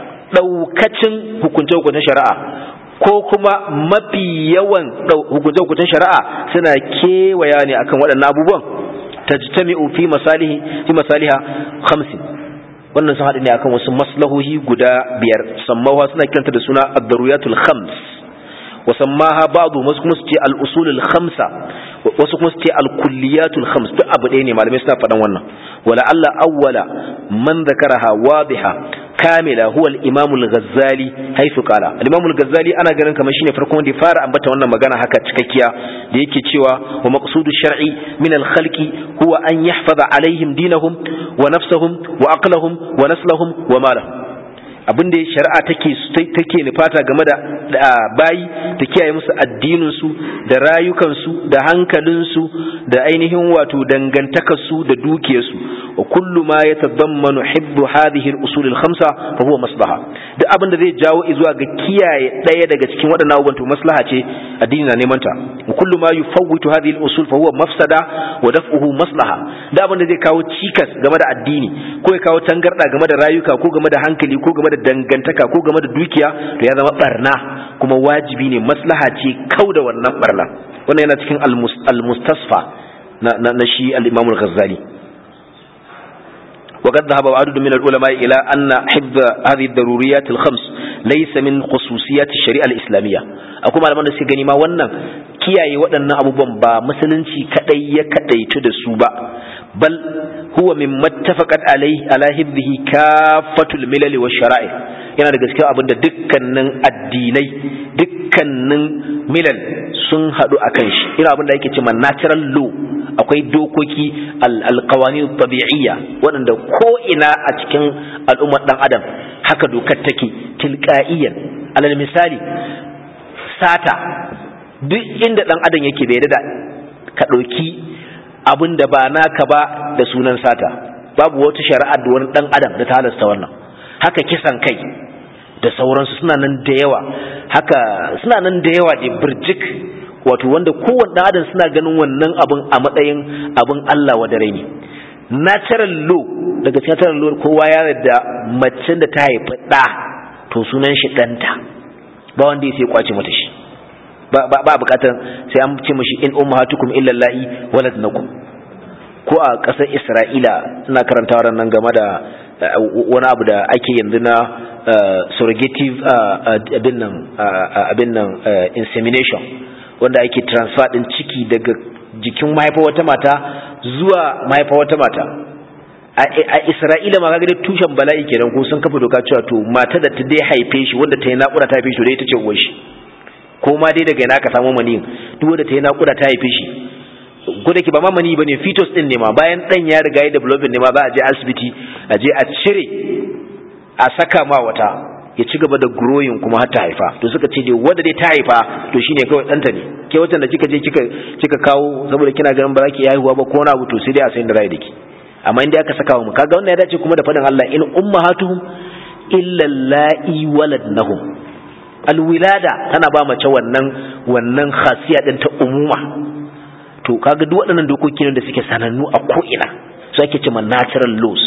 daukacin hukunce-hukuncen shari'a ko kuma mafi yawan hukunce-hukuncen shari'a suna kewaya ne akan waɗannan abubuwan tajtami'u fi masalihi fi masaliha khamsin wannan sun haɗu ne akan wasu maslahohi guda biyar sammawa suna kiranta da suna ad-daruyatul khams wa sammaha ba'du wasu kuma su ce al-usulul khamsa wasu kuma su ce al-kulliyatul khams duk abu ɗaya ne malamai suna faɗan wannan wala alla awwala man zakaraha wadiha kamila huwa al-imam al-ghazali haifu qala al-imam al-ghazali ana ganin kamar shine farkon wanda ya fara ambata wannan magana haka cikakkiya da yake cewa wa maqsudu shar'i min al-khalqi huwa an yahfaza alaihim dinahum wa nafsahum wa aqlahum wa naslahum wa malahum abin da shari'a take take nufata game da bayi ta kiyaye musu addinin su da rayukan su da hankalin su da ainihin wato dangantakar su da dukiyar su wa kullu ma yatadammanu hibbu hadhihi al-usul al-khamsa fa huwa maslaha duk abin da zai jawo zuwa ga kiyaye daya daga cikin waɗannan abubuwan to maslaha ce addini na neman ta wa kullu ma yufawwitu hadhihi al-usul fa huwa mafsada wa daf'uhu maslaha duk abin da zai kawo cikas game da addini ko ya kawo tangarda game da rayuka ko game da hankali ko game da dangantaka ko game da dukiya to ya zama barna kuma wajibi ne maslaha ce kau da wannan barna wannan yana cikin al-mustasfa na na shi al-imam al-ghazali وقد ذهب عدد من العلماء إلى أن حفظ هذه الضروريات الخمس ليس من خصوصيات الشريعة الإسلامية أقول على من سيغني ما ونن kiyaye waɗannan abubuwan ba musulunci kadai ya kadaitu da su ba bal huwa min mattafaqat alaihi ala hibbihi kafatul milal wa shara'i yana da gaskiya abinda dukkanin addinai dukkanin milal sun hadu akan shi ina abinda yake cewa natural law akwai dokoki alqawani tabi'iyya waɗanda ko ina a cikin al'ummar dan adam haka dokar take tilqa'iyan alal misali sata duk inda dan adam yake bai da ka ɗauki abin da ba naka ba da sunan sata babu wata shari'a da wani dan adam da ta halasta wannan haka kisan kai da sauransu suna nan da yawa haka suna nan da yawa da birjik wato wanda kowanne dan adam suna ganin wannan abin a matsayin abin Allah wa dare ne natural law daga cikin natural law kowa ya yarda mace da ta haifi ɗa to sunan shi ɗanta ba wanda ya sai kwace mata shi ba ba bukatar sai an ce mishi in ummahatukum illa allahi waladnakum ko a ƙasar Isra'ila ina karanta nan game da wani abu da ake yanzu na surrogative abin nan abin nan insemination wanda ake transfer din ciki daga jikin mahaifa wata mata zuwa mahaifa wata mata a Isra'ila ma kaga tushen bala'i kenan ko sun kafa doka cewa to mata da ta dai haife shi wanda ta yi naƙuda ta haife shi dai ita ce uwar shi ko ma dai daga ina ka samu maniyin duk wanda ta yi naƙuda ta haife shi ko da ke ba ma mani bane fetus din ne ma bayan dan ya riga ya developing ne ma za a je asibiti a je a cire a saka ma wata ya ci gaba da growing kuma har ta haifa to suka ce dai wanda dai ta haifa to shine kawai ɗanta ne ke watan da kika je kika kika kawo saboda kina ganin ba za ki haihuwa ba ko na abu to sai dai a sayin da rai da ki amma inda aka saka mu kaga wannan ya dace kuma da faɗin Allah in ummahatuhum illa la'i waladnahum alwilada tana ba mace wannan wannan khasiya din ta umuma to kaga duk waɗannan dokoki ne da suke sanannu a ko ina su ake cewa natural laws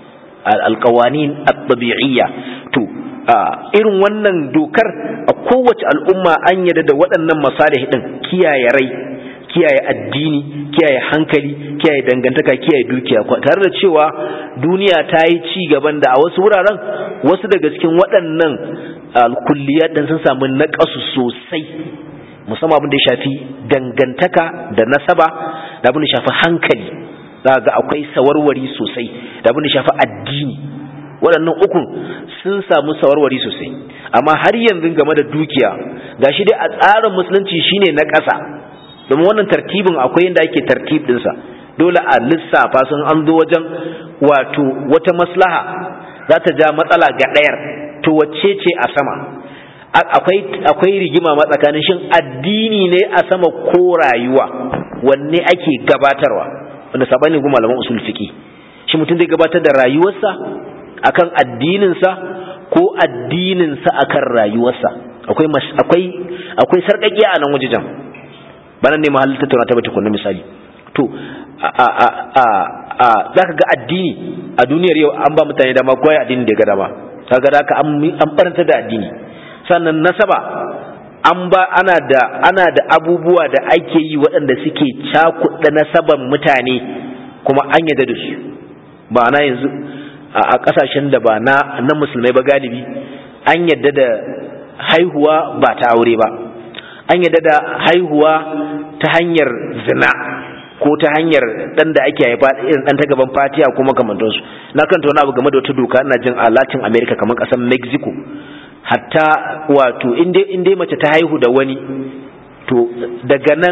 alqawanin at-tabi'iyya to irin wannan dokar a kowace al'umma an yarda da waɗannan masalih din kiyaye rai kiyaye addini kiyaye hankali kiyaye dangantaka kiyaye dukiya tare da cewa duniya ta yi ci gaban da a wasu wuraren wasu daga cikin waɗannan alkulliyat din sun samu naƙasu sosai musamman abin da ya shafi dangantaka da nasaba da abin da shafi hankali za ga akwai sawarwari sosai da abin da shafi addini waɗannan ukun sun samu sawarwari sosai amma har yanzu game da dukiya gashi dai a tsarin musulunci shine na ƙasa domin wannan tartibin akwai yadda ake tartib ɗinsa dole a lissafa sun an zo wajen wato wata maslaha za ta ja matsala ga ɗayar to wacce ce a sama akwai akwai rigima ma tsakanin shin addini ne a sama ko rayuwa wanne ake gabatarwa wanda sabani kuma malaman usul fiqi shi mutum zai gabatar da rayuwarsa akan addininsa ko addininsa akan rayuwarsa akwai akwai akwai sarƙaƙiya a nan wajejen bana ne mahallin tattauna ta bata kunna misali to a a a a zaka ga addini a duniyar yau an ba mutane dama koyi addini da ga dama kaga da an an baranta da addini sannan nasaba an ba ana da ana da abubuwa da ake yi waɗanda suke cakuɗa nasaban mutane kuma an yadda da su ba na yanzu a ƙasashen da ba na na musulmai ba galibi an yadda da haihuwa ba ta aure ba an yadda da haihuwa ta hanyar zina ko ta hanyar dan da ake haifa irin dan ta gaban fatiya ko makamantansu na kanta wani abu game da wata doka ina jin a Latin America kamar kasar Mexico hatta wato in dai mace ta haihu da wani to daga nan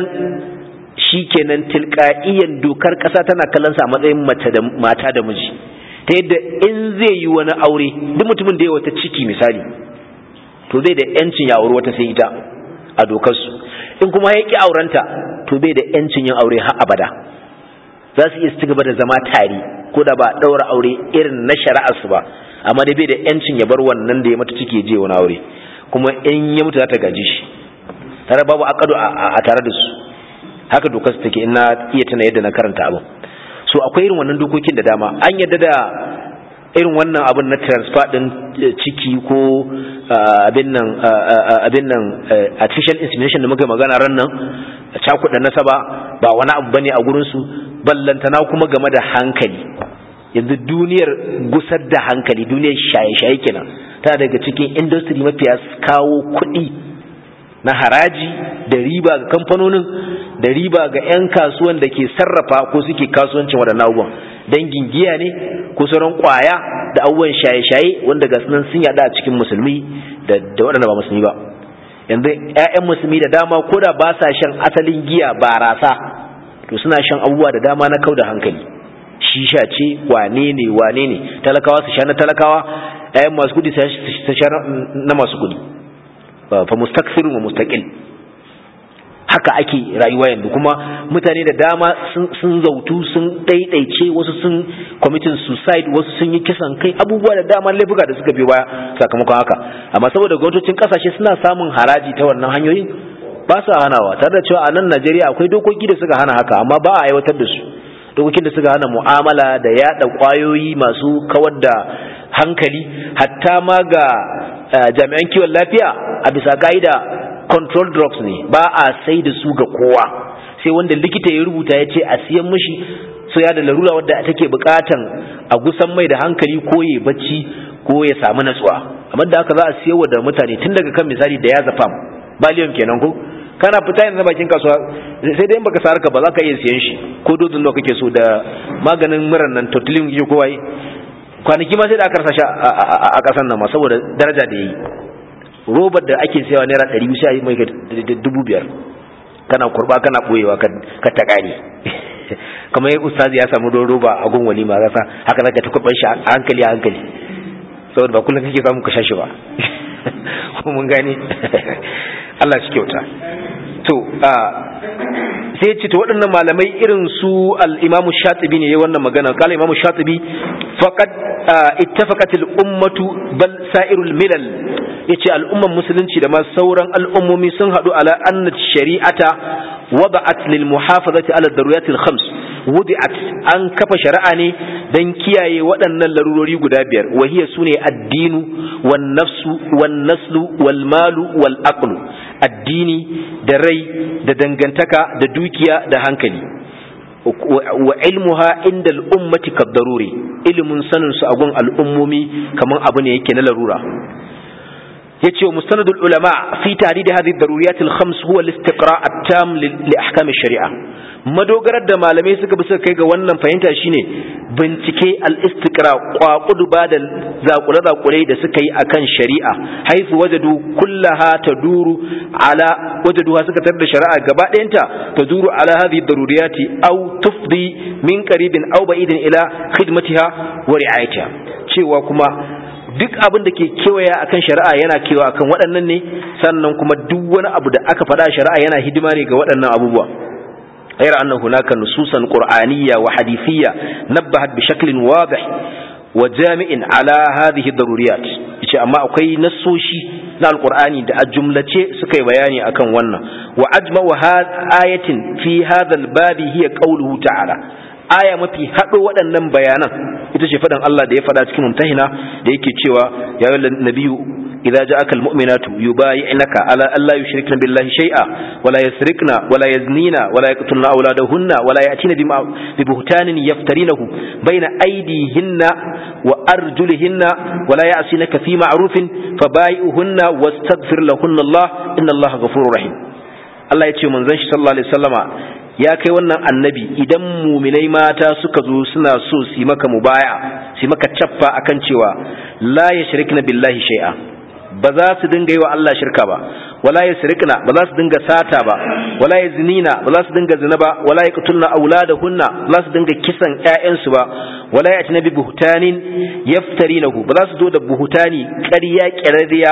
shikenan tilqa'iyan dokar kasa tana kallon sa a matsayin mace da mata da miji ta yadda in zai yi wani aure duk mutumin da ya wata ciki misali to zai da yancin ya aure wata sai ita a dokar su in kuma ya ki aurenta to bai da yancin yin aure har abada za su iya ci gaba da zama tare ko da ba daura aure irin na shari'ar su ba amma dai bai da yancin ya bar wannan da ya mata ciki je wani aure kuma in ya mutu za ta gaji shi tare babu akadu a tare da su haka dokar su take ina iya tana yadda na karanta abin so akwai irin wannan dokokin da dama an yadda da irin wannan abin na transfer din ciki ko abin nan abin nan artificial insemination da muka magana ran nan cakuɗa nasaba ba wani abu bane a gurin su ballantana kuma game da hankali yanzu duniyar gusar da hankali duniyar shaye-shaye kenan ta daga cikin industry mafiya kawo kuɗi na haraji da riba ga kamfanonin da riba ga 'yan kasuwan da ke sarrafa ko suke kasuwancin waɗannan abubuwan dangin giya ne ko sauran kwaya da abubuwan shaye-shaye wanda ga sunan sun yada a cikin musulmi da waɗanda ba musulmi ba yanzu 'ya'yan musulmi da dama ko da ba sa shan asalin giya barasa to suna shan abubuwa da dama na kau da hankali shisha ce wane ne wane ne talakawa su sha na talakawa ɗayan masu kudi su sha na masu kudi fa mustakfirun wa mustaqil haka ake rayuwa yanzu kuma mutane da dama sun zautu sun ɗaiɗaice wasu sun kwamitin suicide wasu sun yi kisan kai abubuwa da dama laifuka da suka biyo baya sakamakon haka amma saboda gwamnatocin kasashe suna samun haraji ta wannan hanyoyin ba su hanawa tare da cewa a nan najeriya akwai dokoki da suka hana haka amma ba a aiwatar da su dokokin da suka hana mu'amala da yada kwayoyi masu kawar da hankali hatta ma ga jami'an kiwon lafiya a bisa ka'ida control drugs ne ba a sai da su ga kowa sai wanda likita ya rubuta ya ce a siyan mishi so ya da larura wadda take bukatan a gusan mai da hankali ko ya bacci ko ya samu natsuwa amma da haka za a siyarwa da mutane tun daga kan misali da ya zafam baliyon kenan ko kana fita yanzu bakin kasuwa sai dai baka sarka ba za ka iya siyan shi ko dozin da kake so da maganin muran nan totilin ke kowa kwanaki ma sai da aka rasa shi a kasan nan ma saboda daraja da yayi robar da ake sayawa naira ɗari biyu sai mai dubu biyar kana kurba kana ɓoyewa ka ta ƙare kamar yi ustazi ya samu don roba a gun walima rasa haka zaka ta kurban shi a hankali a hankali saboda ba kullum kake samu ka sha shi ba mun gane Allah shi kyauta to sai ce to waɗannan malamai irin su al-Imam Shatibi ne yayin wannan magana kala Imam Shatibi faqad ittafaqat al-ummatu bal sa'irul milal yace al'umman musulunci da ma sauran al'ummomi sun hadu ala anna shari'ata wada'at lil muhafazati ala daruriyat al-khams wudi'at an kafa shari'a ne dan kiyaye waɗannan larurori guda biyar wahiya sune addinu wan nafsu wan naslu wal malu wal aqlu addini da rai da dangantaka da dukiya da hankali wa ilmuha inda al'ummati kaddaruri ilimin sanin su a gun al'ummomi kaman abu ne yake na larura yace wa mustanadul ulama fi tahdid hadhihi ad-daruriyat al-khams huwa al-istiqra' at-tam li ahkam ash-shari'a madogarar da malamai suka bi suka kai ga wannan fahimta shine bincike al-istiqra kwakudu ba da zakule zakule da suka yi akan shari'a haifu wajadu kullaha taduru ala wajaduha suka tar da shari'a gaba ɗayanta taduru ala hadhihi ad-daruriyati aw tufdi min qaribin aw ba'idin ila khidmatiha wa ri'ayatiha cewa kuma duk abin da ke kewaya akan shari'a yana kewa akan waɗannan ne sannan kuma duk wani abu da aka faɗa shari'a yana hidima ne ga waɗannan abubuwa غير أن هناك نصوصا قرآنية وحديثية نبهت بشكل واضح وجامع على هذه الضروريات yace amma akwai nassoshi na alqur'ani da a jumlace suka yi bayani akan wannan wa ajma'u ayatin fi hadha albabi hiya qawluhu ta'ala aya mafi haɗo waɗannan bayanan ita ce faɗin Allah da ya faɗa cikin mumtahina da yake cewa ya yi nabiyu idza ja'aka almu'minatu yubayi'naka ala alla yushrikna billahi shay'a wala yasrikna wala yaznina wala yaqtulna awladahunna wala ya'tina bi buhtanin yaftarinahu bayna aydihinna wa arjulihinna wala ya'sinaka fi ma'rufin fabayi'uhunna wastaghfir lahunna Allah inna Allah ghafurur rahim Allah ya ce manzon shi sallallahu alaihi wasallama ya kai wannan annabi idan muminai mata suka zo suna so su maka mubaya su maka cappa akan cewa la yashrikna billahi shay'a ba za su dinga yi wa Allah shirka ba wala yasrikna ba za su dinga sata ba wala yaznina ba za su dinga zina ba wala yaqtulna auladahunna ba za su dinga kisan ƴaƴansu ba wala yatina bi buhtanin yaftarinahu ba za su zo da buhutani ƙarya ƙirariya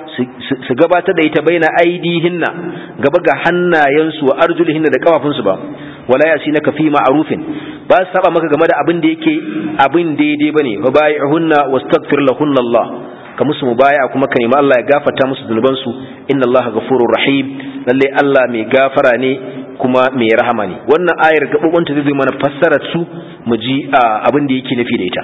su gabatar da ita baina aidihinna gaba ga hannayensu wa arjulihinna da kafafunsu ba wala yasinaka fi ma'rufin ba su saba maka game da abin da yake abin daidai bane fa bai'hunna wastaghfir lahunna Allah ka musu mubaya kuma ka nemi Allah ya gafarta musu zunubansu inna Allah ghafurur rahim lalle Allah mai gafara ne kuma mai rahama ne wannan ayar gabobanta zai mana fassarar su mu ji abin da yake nufi da ita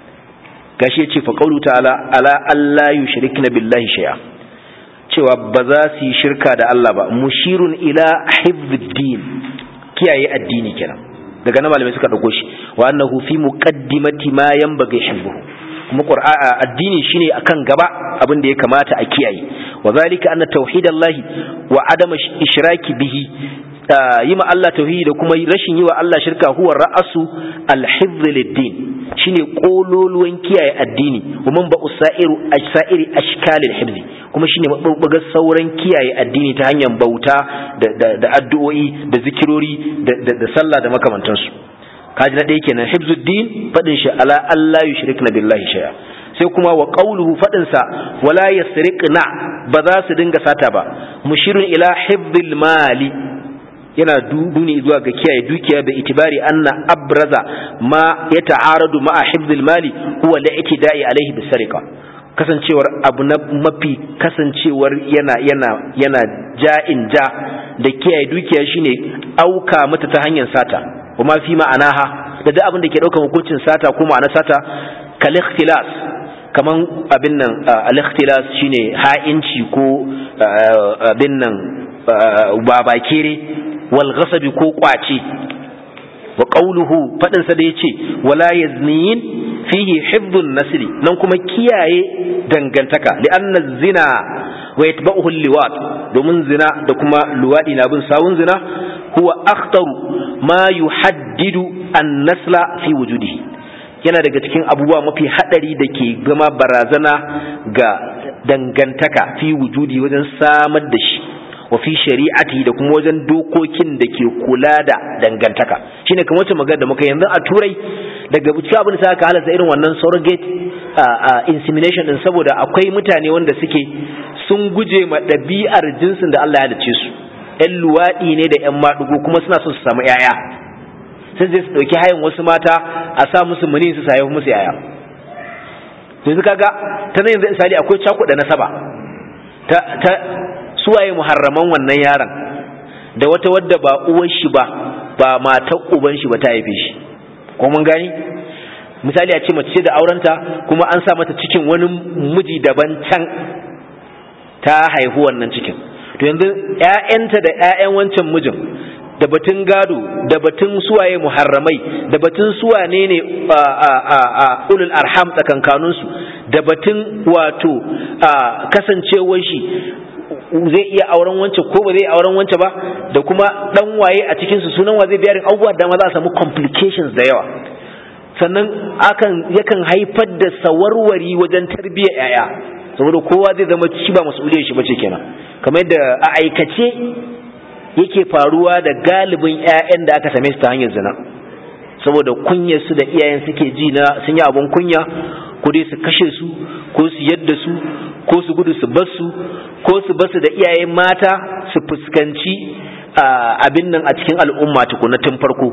gashi yace fa qawlu ta'ala ala alla yushrikna billahi shay'a cewa ba za su yi shirka da Allah ba mushirun ila hifdin kiyaye addini kenan daga nan malamai suka dauko shi wa annahu fi muqaddimati ma yanbaghi hifdhuhu kuma qur'a addini shine akan gaba abin da ya kamata a kiyaye wa zalika anna tauhidallahi wa adama ishraki bihi yi ma Allah tauhidi da kuma rashin yi wa Allah shirka huwa ra'asu al-hifz lid-din shine kololuwan kiyaye addini wa man ba usairu ajsairi ashkalil hifzi kuma shine mabubbugar sauran kiyaye addini ta hanyar bauta da addu'o'i da zikirori da sallah da makamantansu kaji na ɗaya kenan hibzuddin faɗin shi ala Allah yushrikna billahi shay'a sai kuma wa qawluhu faɗin sa wala yasriqna ba za su dinga sata ba mushirun ila hibzil mali yana duni zuwa ga kiyaye dukiya da itibari anna abraza ma ya ta'aradu ma'a hifdil mali huwa li'tida'i alaihi bisariqa kasancewar abu na mafi kasancewar yana yana yana ja'in ja da kiyaye dukiya shine auka mata ta hanyar sata kuma fi ma'anaha da duk abin da ke daukar hukuncin sata ko ma'ana sata kal ikhtilas kaman abin nan al-ikhtilas shine ha'inci ko abin nan babakere wal ghasabi ko kwace wa qawluhu fadin sa da yace wala yaznin fihi hifdhun nasli nan kuma kiyaye dangantaka li'anna zina wa yatba'uhu liwat domin zina da kuma luwadi na bin sawun zina huwa akhtaru ma yuhaddidu an-nasla fi wujudihi yana daga cikin abubuwa mafi hadari da ke gama barazana ga dangantaka fi wujudi wajen samar da shi wa fi shari'ati da kuma wajen dokokin da ke kula da dangantaka shine kamar wacce magana da muka yanzu a turai daga cikin abin da aka halasta irin wannan surrogate insemination din saboda akwai mutane wanda suke sun guje ma ɗabi'ar jinsin da Allah ya dace su ƴan luwaɗi ne da ƴan maɗugo kuma suna so su samu ƴaƴa sai zai su ɗauki hayan wasu mata a sa musu muni su sayi musu ƴaƴa to yanzu kaga ta nan yanzu misali akwai cakuɗa nasaba ta ta suwaye muharraman wannan yaron da wata wadda ba uwar shi ba ba matar uban shi ba ta haife shi ko mun gani misali a ce mace da aurenta kuma an sa mata cikin wani miji daban can ta haihu wannan cikin to yanzu ƴaƴanta da ƴaƴan wancan mijin da batun gado da batun suwaye muharramai da batun suwane ne a ulul arham tsakankaninsu da batun wato kasancewar shi zai iya auren wance ko ba zai auren wance ba da kuma dan waye a cikin su sunan wa zai biyarin abubuwa da ma za a samu complications da yawa sannan akan yakan haifar da sawarwari wajen tarbiyyar yaya saboda kowa zai zama shi ba mas'uliyar shi bace kenan kamar yadda a aikace yake faruwa da galibin ƴaƴan da aka same su ta hanyar zina saboda kunyar su da iyayen suke ji na sun yi abun kunya ko dai su kashe su ko su yadda su ko su gudu su bar su ko su bar su da iyaye mata su fuskanci abin nan a cikin al'umma tukuna tun farko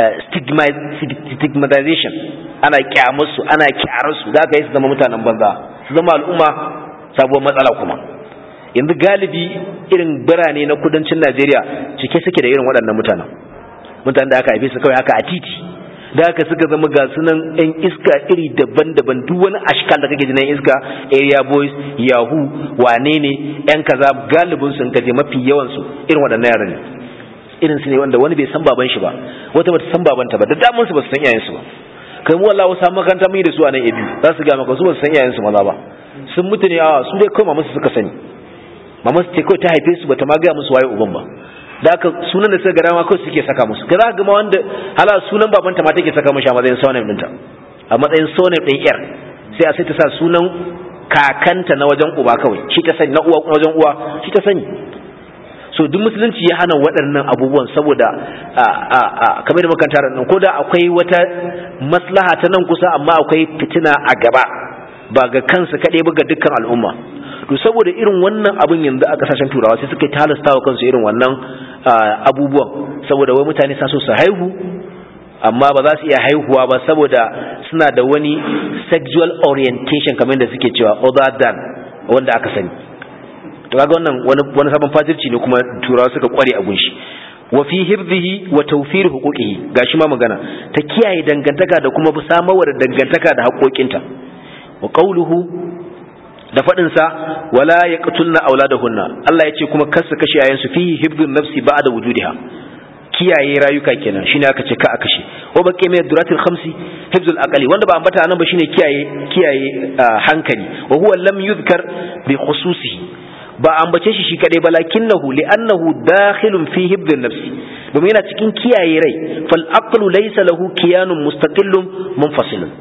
stigmatization ana kyamar su ana kyarar su za ka yi su zama mutanen banza su zama al'umma sabuwar matsala kuma yanzu galibi irin birane na kudancin najeriya cike suke da irin waɗannan mutanen mutanen da aka haife su kawai haka a titi da haka suka zama ga sunan yan iska iri daban-daban duk wani ashkal da kake ji na iska area boys yahoo wane ne yan kaza galibin sun kaje mafi yawan su irin waɗannan yaran ne irin su ne wanda wani bai san baban shi ba wata bata san babanta ba da damun su ba su san iyayen su ba kai mu wallahi wasu makaranta mun yi da su a nan ebi za su ga maka su ba su san iyayen su maza ba sun mutu ne a su dai kawai mamasu suka sani mamasu ce kawai ta haife su bata ma gaya musu waye uban ba da aka sunan da suka gara ma kawai suke saka musu ka za ga ma wanda hala sunan babanta ma take saka mishi a matsayin surname ɗinta a matsayin surname ɗin yar sai a sai ta sa sunan kakanta na wajen uba kawai shi ta sani na uwa wajen uwa shi ta sani so duk musulunci ya hana waɗannan abubuwan saboda kamar da makanta nan ko da akwai wata maslaha ta nan kusa amma akwai fitina a gaba ba ga kansu kaɗai ba ga dukkan al'umma to saboda irin wannan abin yanzu a kasashen turawa sai suka talasta wa kansu irin wannan abubuwan saboda wai mutane sa so su haihu amma ba za su iya haihuwa ba saboda suna da wani sexual orientation kamar da suke cewa other than wanda aka sani to kaga wannan wani sabon fajirci ne kuma turawa suka kware a gunshi wa fi hifdhihi wa tawfir huquqihi gashi ma magana ta kiyaye dangantaka da kuma samarwa da dangantaka da haƙoƙinta wa qawluhu da faɗinsa wala ya ƙatulna auladahunna Allah ya ce kuma kar su kashe yayansu fihi hibdun nafsi ba'da wujudiha kiyaye rayuka kenan shine aka ce ka a kashe wa baqi mai duratil khamsi hibzul aqli wanda ba ambata nan ba shine kiyaye kiyaye hankali wa huwa lam yuzkar bi khususihi ba ambace shi shi kadai ba lakinnahu li'annahu dakhilun fi hibdun nafsi domin yana cikin kiyaye rai fal aqlu laysa lahu kiyanun mustaqillun munfasilun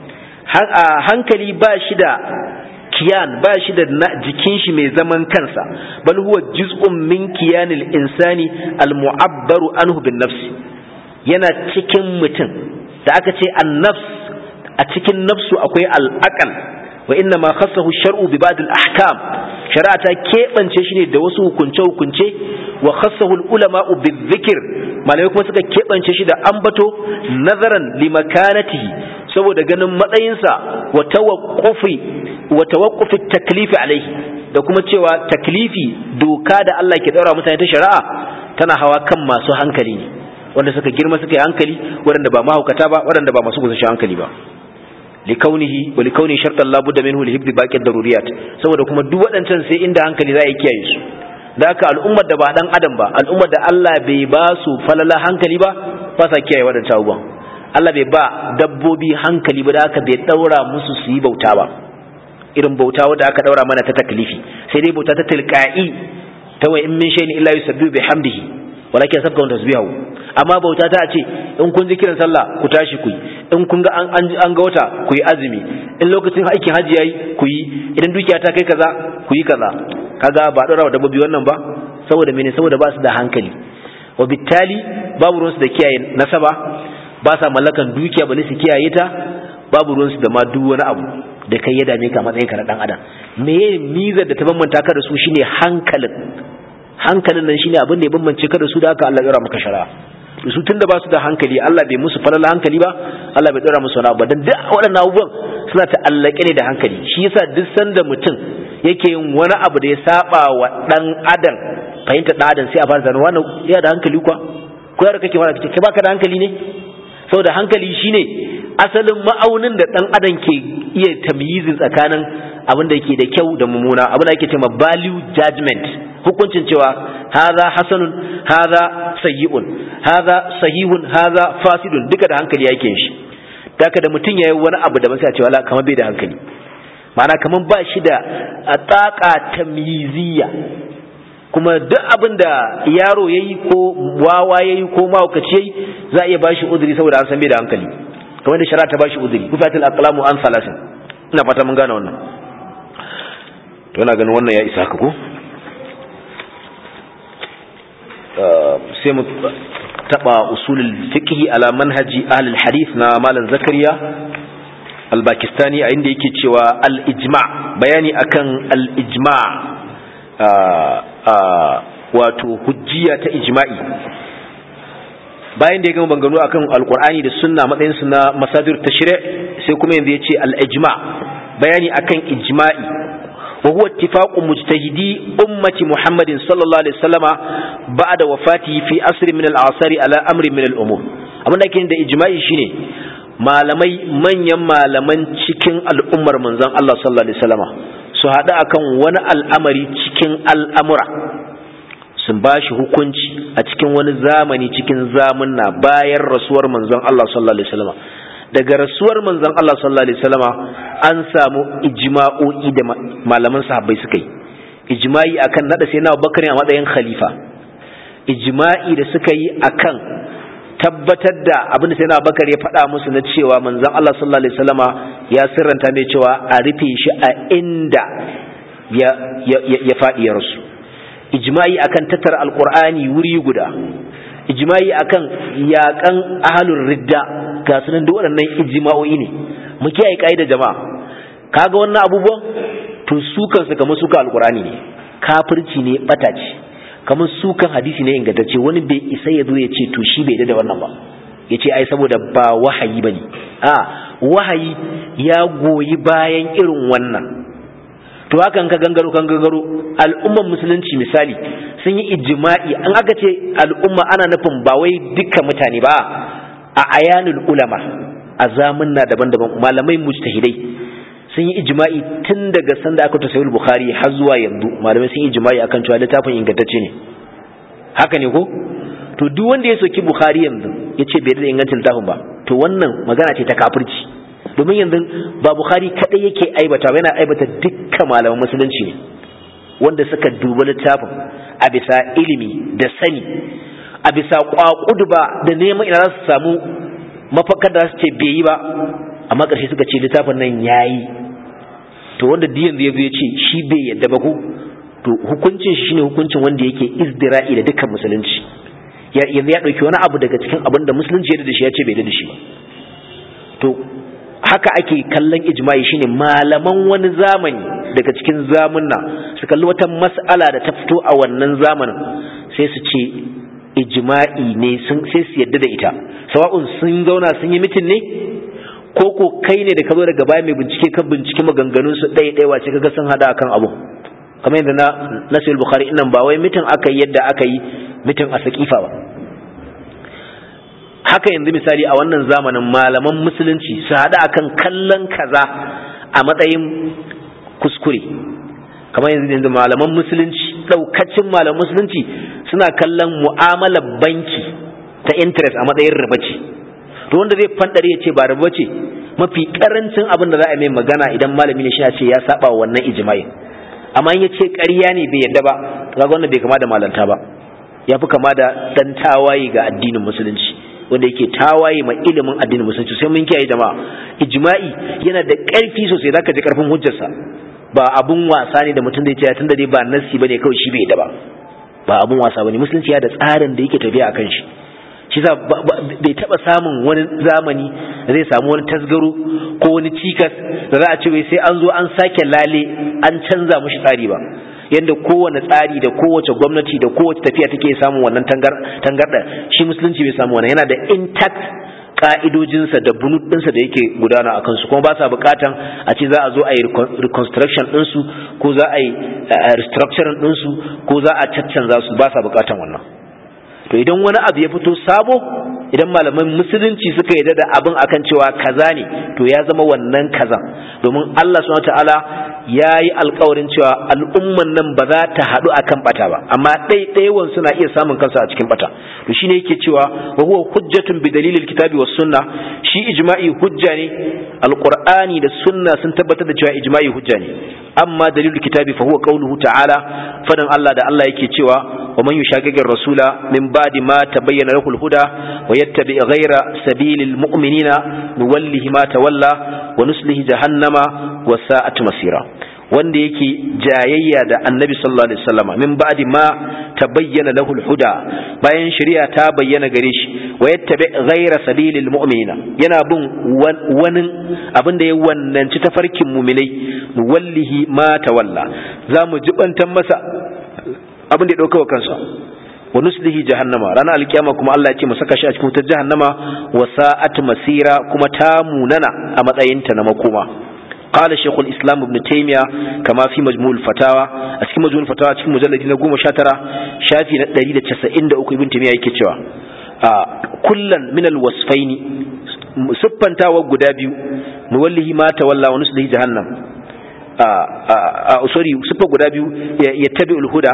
hankali ba shi da kiyan ba shi da jikin shi mai zaman kansa bal huwa juz'un min kiyanil insani al mu'abbaru anhu bin nafsi yana cikin mutum da aka ce an nafs a cikin nafsu akwai al aqal wa inna ma khassahu shar'u bi ba'd al ahkam shari'a ta keɓance shi ne da wasu hukunce hukunce wa khassahu al ulama bi dhikr malamai kuma suka keɓance shi da ambato nazaran limakanatihi saboda ganin matsayinsa wa tawaqqufi wa tawaqqufi taklifi alaihi da kuma cewa taklifi doka da Allah ke daura mutane ta shari'a tana hawa kan masu hankali ne wanda suka girma suka yi hankali waɗanda ba mahaukata ba waɗanda ba masu gusashen hankali ba likaunihi wa likauni shartan la budda minhu li hibdi baqi daruriyat saboda kuma duk waɗancan sai inda hankali za a kiyaye su da haka al'ummar da ba dan adam ba al'ummar da Allah bai ba su falala hankali ba ba sa kiyaye waɗancan abubuwan Allah bai ba dabbobi hankali ba da haka bai daura musu su yi bauta ba irin bauta wadda aka daura mana ta taklifi sai dai bauta ta tilqa'i ta wa in min shay'in illa yusabbihu bihamdihi walakin sabka wa tasbihu amma bauta ta ce in kun ji kiran sallah ku tashi ku yi in kun ga an an ga wata ku yi azumi in lokacin aikin haji yayi ku yi idan dukiya ta kai kaza ku yi kaza kaga ba daura wa dabbobi wannan ba saboda mene saboda ba su da hankali wa bittali babu ruwansu da kiyaye nasaba ba sa mallakan dukiya bane su kiyaye ta babu ruwansu da ma duk wani abu da kai ya dame ka matsayin ka na dan adam me mizar da ta bambanta ka da su shine hankalin hankalin nan shine abin da ya bambance ka da su da haka Allah ya maka shari'a to su tunda ba su da hankali Allah bai musu falala hankali ba Allah bai dora musu wani abu dan duk waɗannan abubuwan suna ta'allake ne da hankali shi yasa duk sanda mutum yake yin wani abu da ya saba wa dan adam fahimta dan adam sai a fara zanen wannan ya da hankali kwa ko yar kake fara kace kai baka da hankali ne saboda hankali shine asalin ma'aunin da dan adam ke iya tamyizin tsakanin abin da yake da kyau da mummuna abin da ake cewa value judgment hukuncin cewa hadha hasanun hadha sayyi'un hadha sahihun hadha fasidun duka da hankali yake shi daga da mutum yayi wani abu da ba sai a ce wala kamar bai da hankali ma'ana kamar ba shi da ataka tamyiziyya kuma duk abin da yaro yayi ko wawa yayi ko mahaukaci yayi za a iya bashi uzuri saboda an san bai da hankali kamar da shari'a ta bashi uzuri kufatul aqlamu an salasin ina fata mun gane wannan to ina ganin wannan ya isa haka ko sai mu taba usulul fiqh ala manhaji ahli hadith na malam zakariya al-pakistani a inda yake cewa al-ijma bayani akan al-ijma wato hujjiya ta ijma'i bayan da ya gama bangano akan alkur'ani da sunna matsayin su na masadir tashri' sai kuma yanzu ya ce al-ijma bayani akan ijma'i wa huwa ittifaqu mujtahidi ummati muhammadin sallallahu alaihi wasallama ba'da wafatihi fi asri min al-asari ala amri min al-umur abin da ake da ijma'i shine malamai manyan malaman cikin al'ummar manzon Allah sallallahu alaihi wasallama su haɗu akan wani al'amari cikin al'amura sun ba shi hukunci a cikin wani zamani cikin zamunna bayan rasuwar manzon Allah sallallahu alaihi wasallam daga rasuwar manzon Allah sallallahu alaihi wasallam an samu ijma'o'i da malaman sahabbai suka yi ijma'i akan nada sai na Abubakar a matsayin khalifa ijma'i da suka yi akan tabbatar da abin da sai na Abubakar ya faɗa musu na cewa manzon Allah sallallahu alaihi wasallama ya sirranta mai cewa a rufe shi a inda ya ya faɗi ya rasu ijma'i akan tattara alqur'ani wuri guda ijma'i akan yakan ahlur ridda ga sunan duk waɗannan ijma'o'i ne mu kiyaye kaida jama'a kaga wannan abubuwan to su kansu kamar suka alqur'ani ne kafirci ne bata ce kamar sukan hadisi ne ingantacce wani bai isa ya zo ya ce to shi bai da wannan ba ya ce ai saboda ba wahayi bane a wahayi ya goyi bayan irin wannan to hakan ka gangaro kan gangaro al'umman musulunci misali sun yi ijma'i an aka ce al'umma ana nufin ba wai dukkan mutane ba a ayanul ulama a zamanna daban-daban malamai mujtahidai sun yi ijma'i tun daga sanda aka ta sayul bukhari har zuwa yanzu malamai sun yi ijma'i akan cewa littafin ingantacce ne haka ne ko to duk wanda ya soki bukhari yanzu ya ce bai da ingancin littafin ba to wannan magana ce ta kafirci domin yanzu ba bukhari kadai yake aibata yana aibata dukkan malaman musulunci ne wanda suka duba littafin a bisa ilimi da sani a bisa kwakudu ba da neman ina za su samu mafakar da su ce bai yi ba amma ƙarshe suka ce littafin nan ya yi to wanda diyan zai ya ce shi bai yadda ba ku to hukuncin shi ne hukuncin wanda yake izdira'i da dukkan musulunci yanzu ya ɗauki wani abu daga cikin abin da musulunci ya da shi ya ce bai da shi ba to haka ake kallon ijma'i shine malaman wani zamani daga cikin zamunna su kalli wata mas'ala da ta fito a wannan zamanin sai su ce ijma'i ne sun sai su yadda da ita sawa'un sun zauna sun yi mitin ne ko ko kai ne da ka zo daga baya mai bincike ka bincike maganganun su ɗaya ɗaya wace kaga sun hada akan abu kamar yadda na nasir bukhari innan ba wai mitin aka yi yadda aka yi mitin a sakifa ba haka yanzu misali a wannan zamanin malaman musulunci su hada akan kallon kaza a matsayin kuskure kamar yanzu yanzu malaman musulunci daukacin malaman musulunci suna kallon mu'amalar banki ta interest a matsayin riba ce to wanda zai fandare ya ce ba riba ce mafi karancin abin da za a mai magana idan malami ne shi ya ce ya saba wannan ijma'i amma in ya ce ƙarya ne bai yadda ba kaga wannan bai kama da malanta ba ya fi kama da dan tawaye ga addinin musulunci wanda yake tawaye ma ilimin addinin musulunci sai mun kiyaye jama'a ijma'i yana da ƙarfi sosai zaka ji ƙarfin hujjarsa ba abun wasa ne da mutum zai ce tunda dai ba nassi bane kawai shi bai da ba ba abun wasa bane musulunci ya da tsarin da yake tafiya akan shi shi sa bai taba samun wani zamani da zai samu wani tasgaro ko wani cikas da za a ce wai sai an zo an sake lale an canza mushi tsari ba yadda kowane tsari da kowace gwamnati da kowace tafiya take samun wannan tangarda shi musulunci bai samu wannan yana da intact ka'idojinsa da bunut ɗinsa da yake gudana a kansu kuma ba sa bukatan a ce za a zo a yi reconstruction ɗinsu ko za a yi restructuring ɗinsu ko za a caccanza su ba sa bukatan wannan to idan wani abu ya fito sabo idan malaman musulunci suka yarda da abin akan cewa kaza ne to ya zama wannan kaza domin Allah subhanahu ta'ala ya yi alkawarin cewa al'umman nan ba za ta haɗu akan bata ba amma ɗaiɗaiwan suna iya samun kansa a cikin bata to shine yake cewa wa huwa hujjatun bi dalilil kitabi was sunna shi ijma'i hujja ne alqur'ani da sunna sun tabbatar da cewa ijma'i hujja ne amma dalilul kitabi fa huwa qawluhu ta'ala fadan Allah da Allah yake cewa wa man yushaqiqir rasula min ba'di ma tabayyana lahu al-huda wa yattabi ghayra sabilil mu'minina nuwallihi ma tawalla wa nuslihi jahannama wa sa'at masira wanda yake jayayya da annabi sallallahu alaihi wasallam min ba'di ma tabayyana lahu al-huda bayan shari'a ta bayyana gare shi wa yattabi ghayra sabilil mu'minina yana bin wani abin da ya wannanci tafarkin mu'minai nuwallihi ma tawalla zamu jibantan masa abin da ya dauka wa kansa wa nuslihi jahannama ranar alkiyama kuma Allah ya ce mu saka shi a cikin wutar jahannama wa sa'at masira kuma ta munana a matsayinta na makoma قال شيخ الإسلام ابن تيمية كما في مجموع الفتاوى أسكي مجموع الفتاوى أسكي مجلد نقوم شاترة شافي دليل تسعين دا أكو ابن تيمية يكتشوا آه كلا من الوصفين سبان تاوى قدابيو نوله ما تولى ونسله جهنم sorry sufa guda biyu ya tabi ulhuda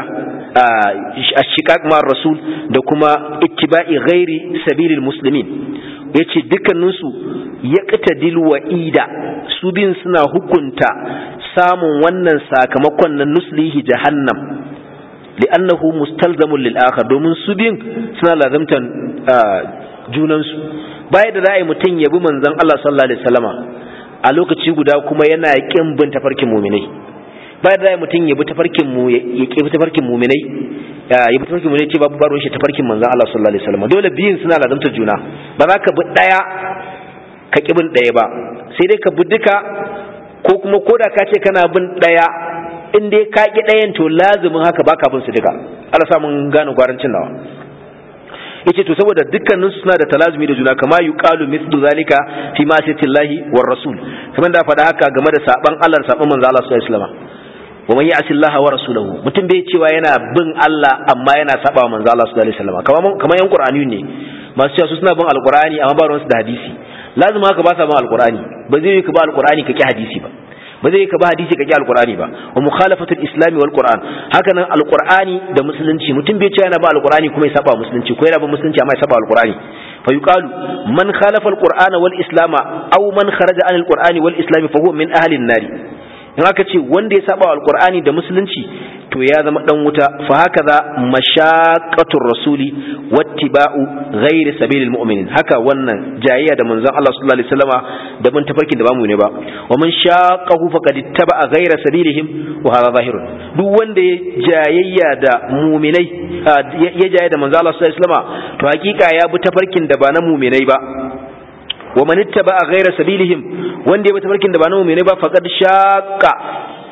a shikak ma rasul da kuma ittiba'i ghairi sabilil muslimin yace dukkaninsu ya qatadil wa'ida su bin suna hukunta samun wannan sakamakon na nuslihi jahannam li'annahu mustalzamun lil akhar domin su bin suna lazamtan junansu baya da ra'ayi mutum yabi manzon Allah sallallahu alaihi wasallama a lokaci guda kuma yana kin bin tafarkin muminai bayan da mutum ya bi tafarkin mu ya ki bi tafarkin muminai ya bi tafarkin muminai ce babu baron shi tafarkin manzon Allah sallallahu alaihi wasallam dole biyun suna lazantar juna ba za ka bi daya ka ki bin daya ba sai dai ka bi duka ko kuma koda ka ce kana bin daya in dai ka ki dayan to lazumin haka baka bin su duka Allah sa mun gane gwarancin nawa yace to saboda dukkanin su suna da talazumi da juna kama yuqalu mithlu zalika fi ma'siyatillahi war rasul kamar da faɗa haka game da saban Allah da saban manzo Allah sallallahu alaihi wasallam wa man ya'si Allah wa rasulahu mutum bai cewa yana bin Allah amma yana saba wa manzo Allah sallallahu alaihi wasallam kamar kamar yan qur'ani ne masu cewa su suna bin alqur'ani amma ba ruwansu da hadisi lazima haka ba sa bin alqur'ani ba zai yi ka ba alqur'ani ka ki hadisi ba ba zai ka ba hadisi ka ki alqur'ani ba wa mukhalafatul islami wal qur'an haka nan alqur'ani da musulunci mutum bai ce yana ba alqur'ani kuma ya saba musulunci ko yana ba musulunci amma ya saba alqur'ani fa yuqalu man khalafa alqur'ana wal islama aw man kharaja an alqur'ani wal islami fa huwa min ahli an-nari in aka ce wanda ya saba alqur'ani da musulunci to ya zama dan wuta fa hakaza mashaqqatur rasuli wattiba'u ghairi sabilil mu'minin haka wannan jayayya da manzon Allah sallallahu alaihi wasallama da mun tafarkin da bamu ne ba wa man shaqqahu faqad ittaba'a ghaira sabilihim wa hadha zahirun duk wanda ya jayayya da mu'minai ya jayayya da manzon Allah sallallahu alaihi wasallama to hakika ya bi tafarkin da ba na mu'minai ba wa man ittaba'a ghaira sabilihim wanda ya bi tafarkin da ba na mu'minai ba faqad shaqqa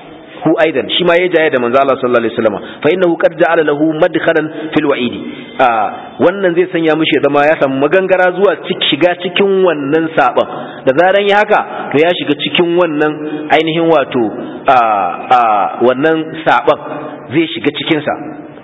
hu aidan shi ma ya jaya da manzo Allah sallallahu alaihi wasallam fa innahu qad ja'ala lahu madkhalan fil wa'idi wannan zai sanya mishi zama ya samu magangara zuwa shiga cikin wannan saban da zaran ya haka to ya shiga cikin wannan ainihin wato wannan saban zai shiga cikin sa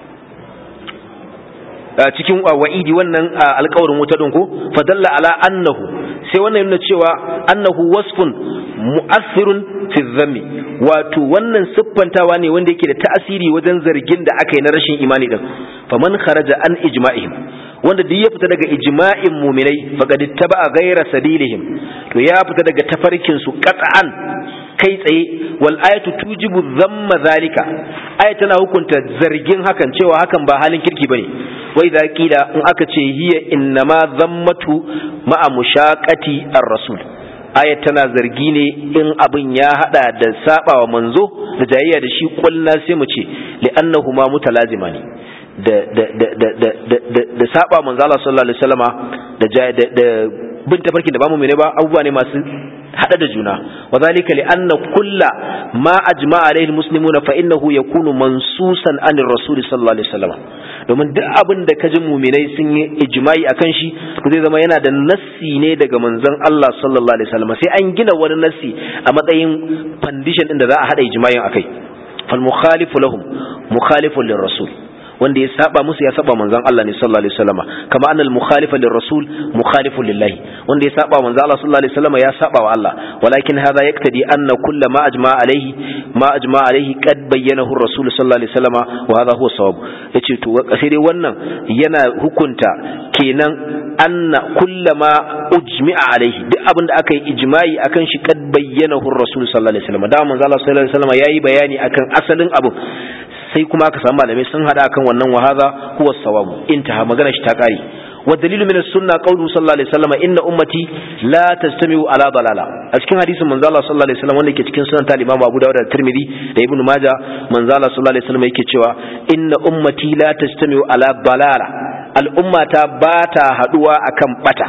cikin wa'idi wannan alƙawarin wuta din ko fadalla ala annahu sai wannan yana cewa annahu wasfun mu'assirun fi dhammi wato wannan siffantawa ne wanda yake da ta'asiri wajen zargin da aka yi na rashin imani din faman kharaja an ijma'ihim wanda duk ya fita daga ijma'in mu'minai faqad ittaba'a ghayra sabilihim to ya fita daga tafarkin su qat'an kai tsaye wal ayatu tujibu dhamma zalika aya tana hukunta zargin hakan cewa hakan ba halin kirki bane wa idza qila in aka ce hiya innama dhammatu ma'a mushaqati ar-rasul aya tana zargi ne in abin ya hada da sabawa manzo da jayayya da shi kulna sai mu ce li'annahuma mutalazimani da da da da da da da saba manzo Allah sallallahu alaihi wasallama da da bin tafarkin da ba mu mene ba abubuwa ne masu hada da juna wa zalika li anna kulla ma ajma'a alaihi almuslimuna fa innahu yakunu mansusan anir rasul sallallahu alaihi wasallam domin duk abin da kaji mu'minai sun yi ijma'i akan shi to zai zama yana da nassi ne daga manzon Allah sallallahu alaihi wasallam sai an gina wani nassi a matsayin foundation din da za a hada ijma'in akai fal mukhalifu lahum mukhalifun lirrasul wanda ya saba musu ya saba manzon Allah ne sallallahu alaihi wasallam kama annal mukhalifa lirrasul mukhalifun lillahi wanda ya saba manzon Allah sallallahu alaihi wasallam ya saba wa Allah walakin hadha yaktadi anna kull ma ajma alaihi ma ajma alaihi qad bayyanahu ar-rasul sallallahu alaihi wasallam wa hadha huwa sawab yace to sai dai wannan yana hukunta kenan anna kull ma ujmi'a alaihi duk abin da aka yi ijma'i akan shi qad bayyanahu ar-rasul sallallahu alaihi wasallam da manzon Allah sallallahu alaihi wasallam yayi bayani akan asalin abu sai kuma aka samu malamai sun hada kan wannan wahaza huwa sawabu intaha magana shi ta kare wa dalilu min as-sunna qawlu sallallahu alaihi wasallam inna ummati la tastami'u ala dalala a cikin hadisin manzo Allah sallallahu alaihi wasallam wanda yake cikin sunan al-Imam Abu Dawud da Tirmidhi da Ibn Majah manzo Allah sallallahu alaihi wasallam yake cewa inna ummati la tastami'u ala dalala al-ummata ba ta haduwa akan bata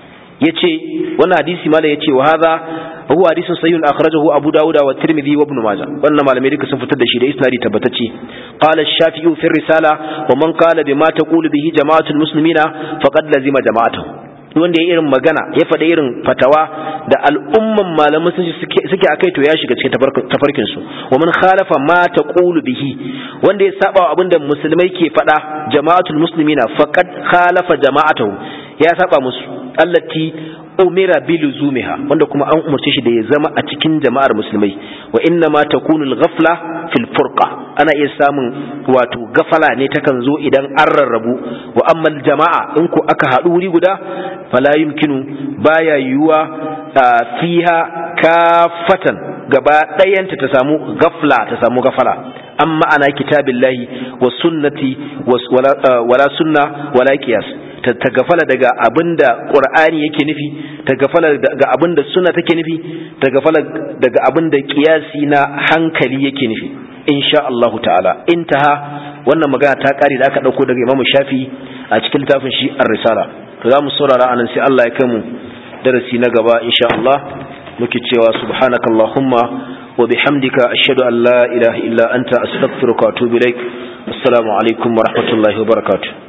yace wannan hadisi mala yace wa hadha huwa hadisun sahihun akhrajahu Abu Dawud wa Tirmidhi wa Ibn Majah wannan malamai duka sun fitar da shi da isnadi tabbatacce qala ash-Shafi'i fi risala wa man qala bima taqulu bihi jama'atul muslimina faqad lazima jama'atuhu wanda ya irin magana ya faɗa irin fatawa da al'umman malaman sun suke akai to ya shiga cikin tafarkin su wa man khalafa ma taqulu bihi wanda ya saba abinda musulmai ke faɗa jama'atul muslimina faqad khalafa jama'atuhu ya saba musu allati umira bi luzumiha wanda kuma an umarce shi da ya zama a cikin jama'ar musulmai wa inna ma takunu al-ghafla fil furqa ana iya samun wato gafala ne takan zo idan an rarrabu wa amma jama'a in ku aka haɗu wuri guda fala yumkinu baya yiwuwa fiha kafatan gaba ɗayanta ta samu gafla ta samu gafala amma ana kitabillahi wa sunnati wala sunna wala qiyas ta gafala daga abinda qur'ani yake nufi ta gafala daga abinda sunna take nufi ta gafala daga abinda qiyasi na hankali yake nufi insha Allah ta'ala intaha wannan magana ta kare da aka dauko daga Imam Shafi a cikin littafin shi Ar-Risala to za mu saurara anan sai Allah ya kai mu darasi na gaba insha Allah muke cewa subhanakallahumma wa bihamdika ashhadu an la ilaha illa anta astaghfiruka wa atubu ilaik assalamu alaikum wa rahmatullahi wa barakatuh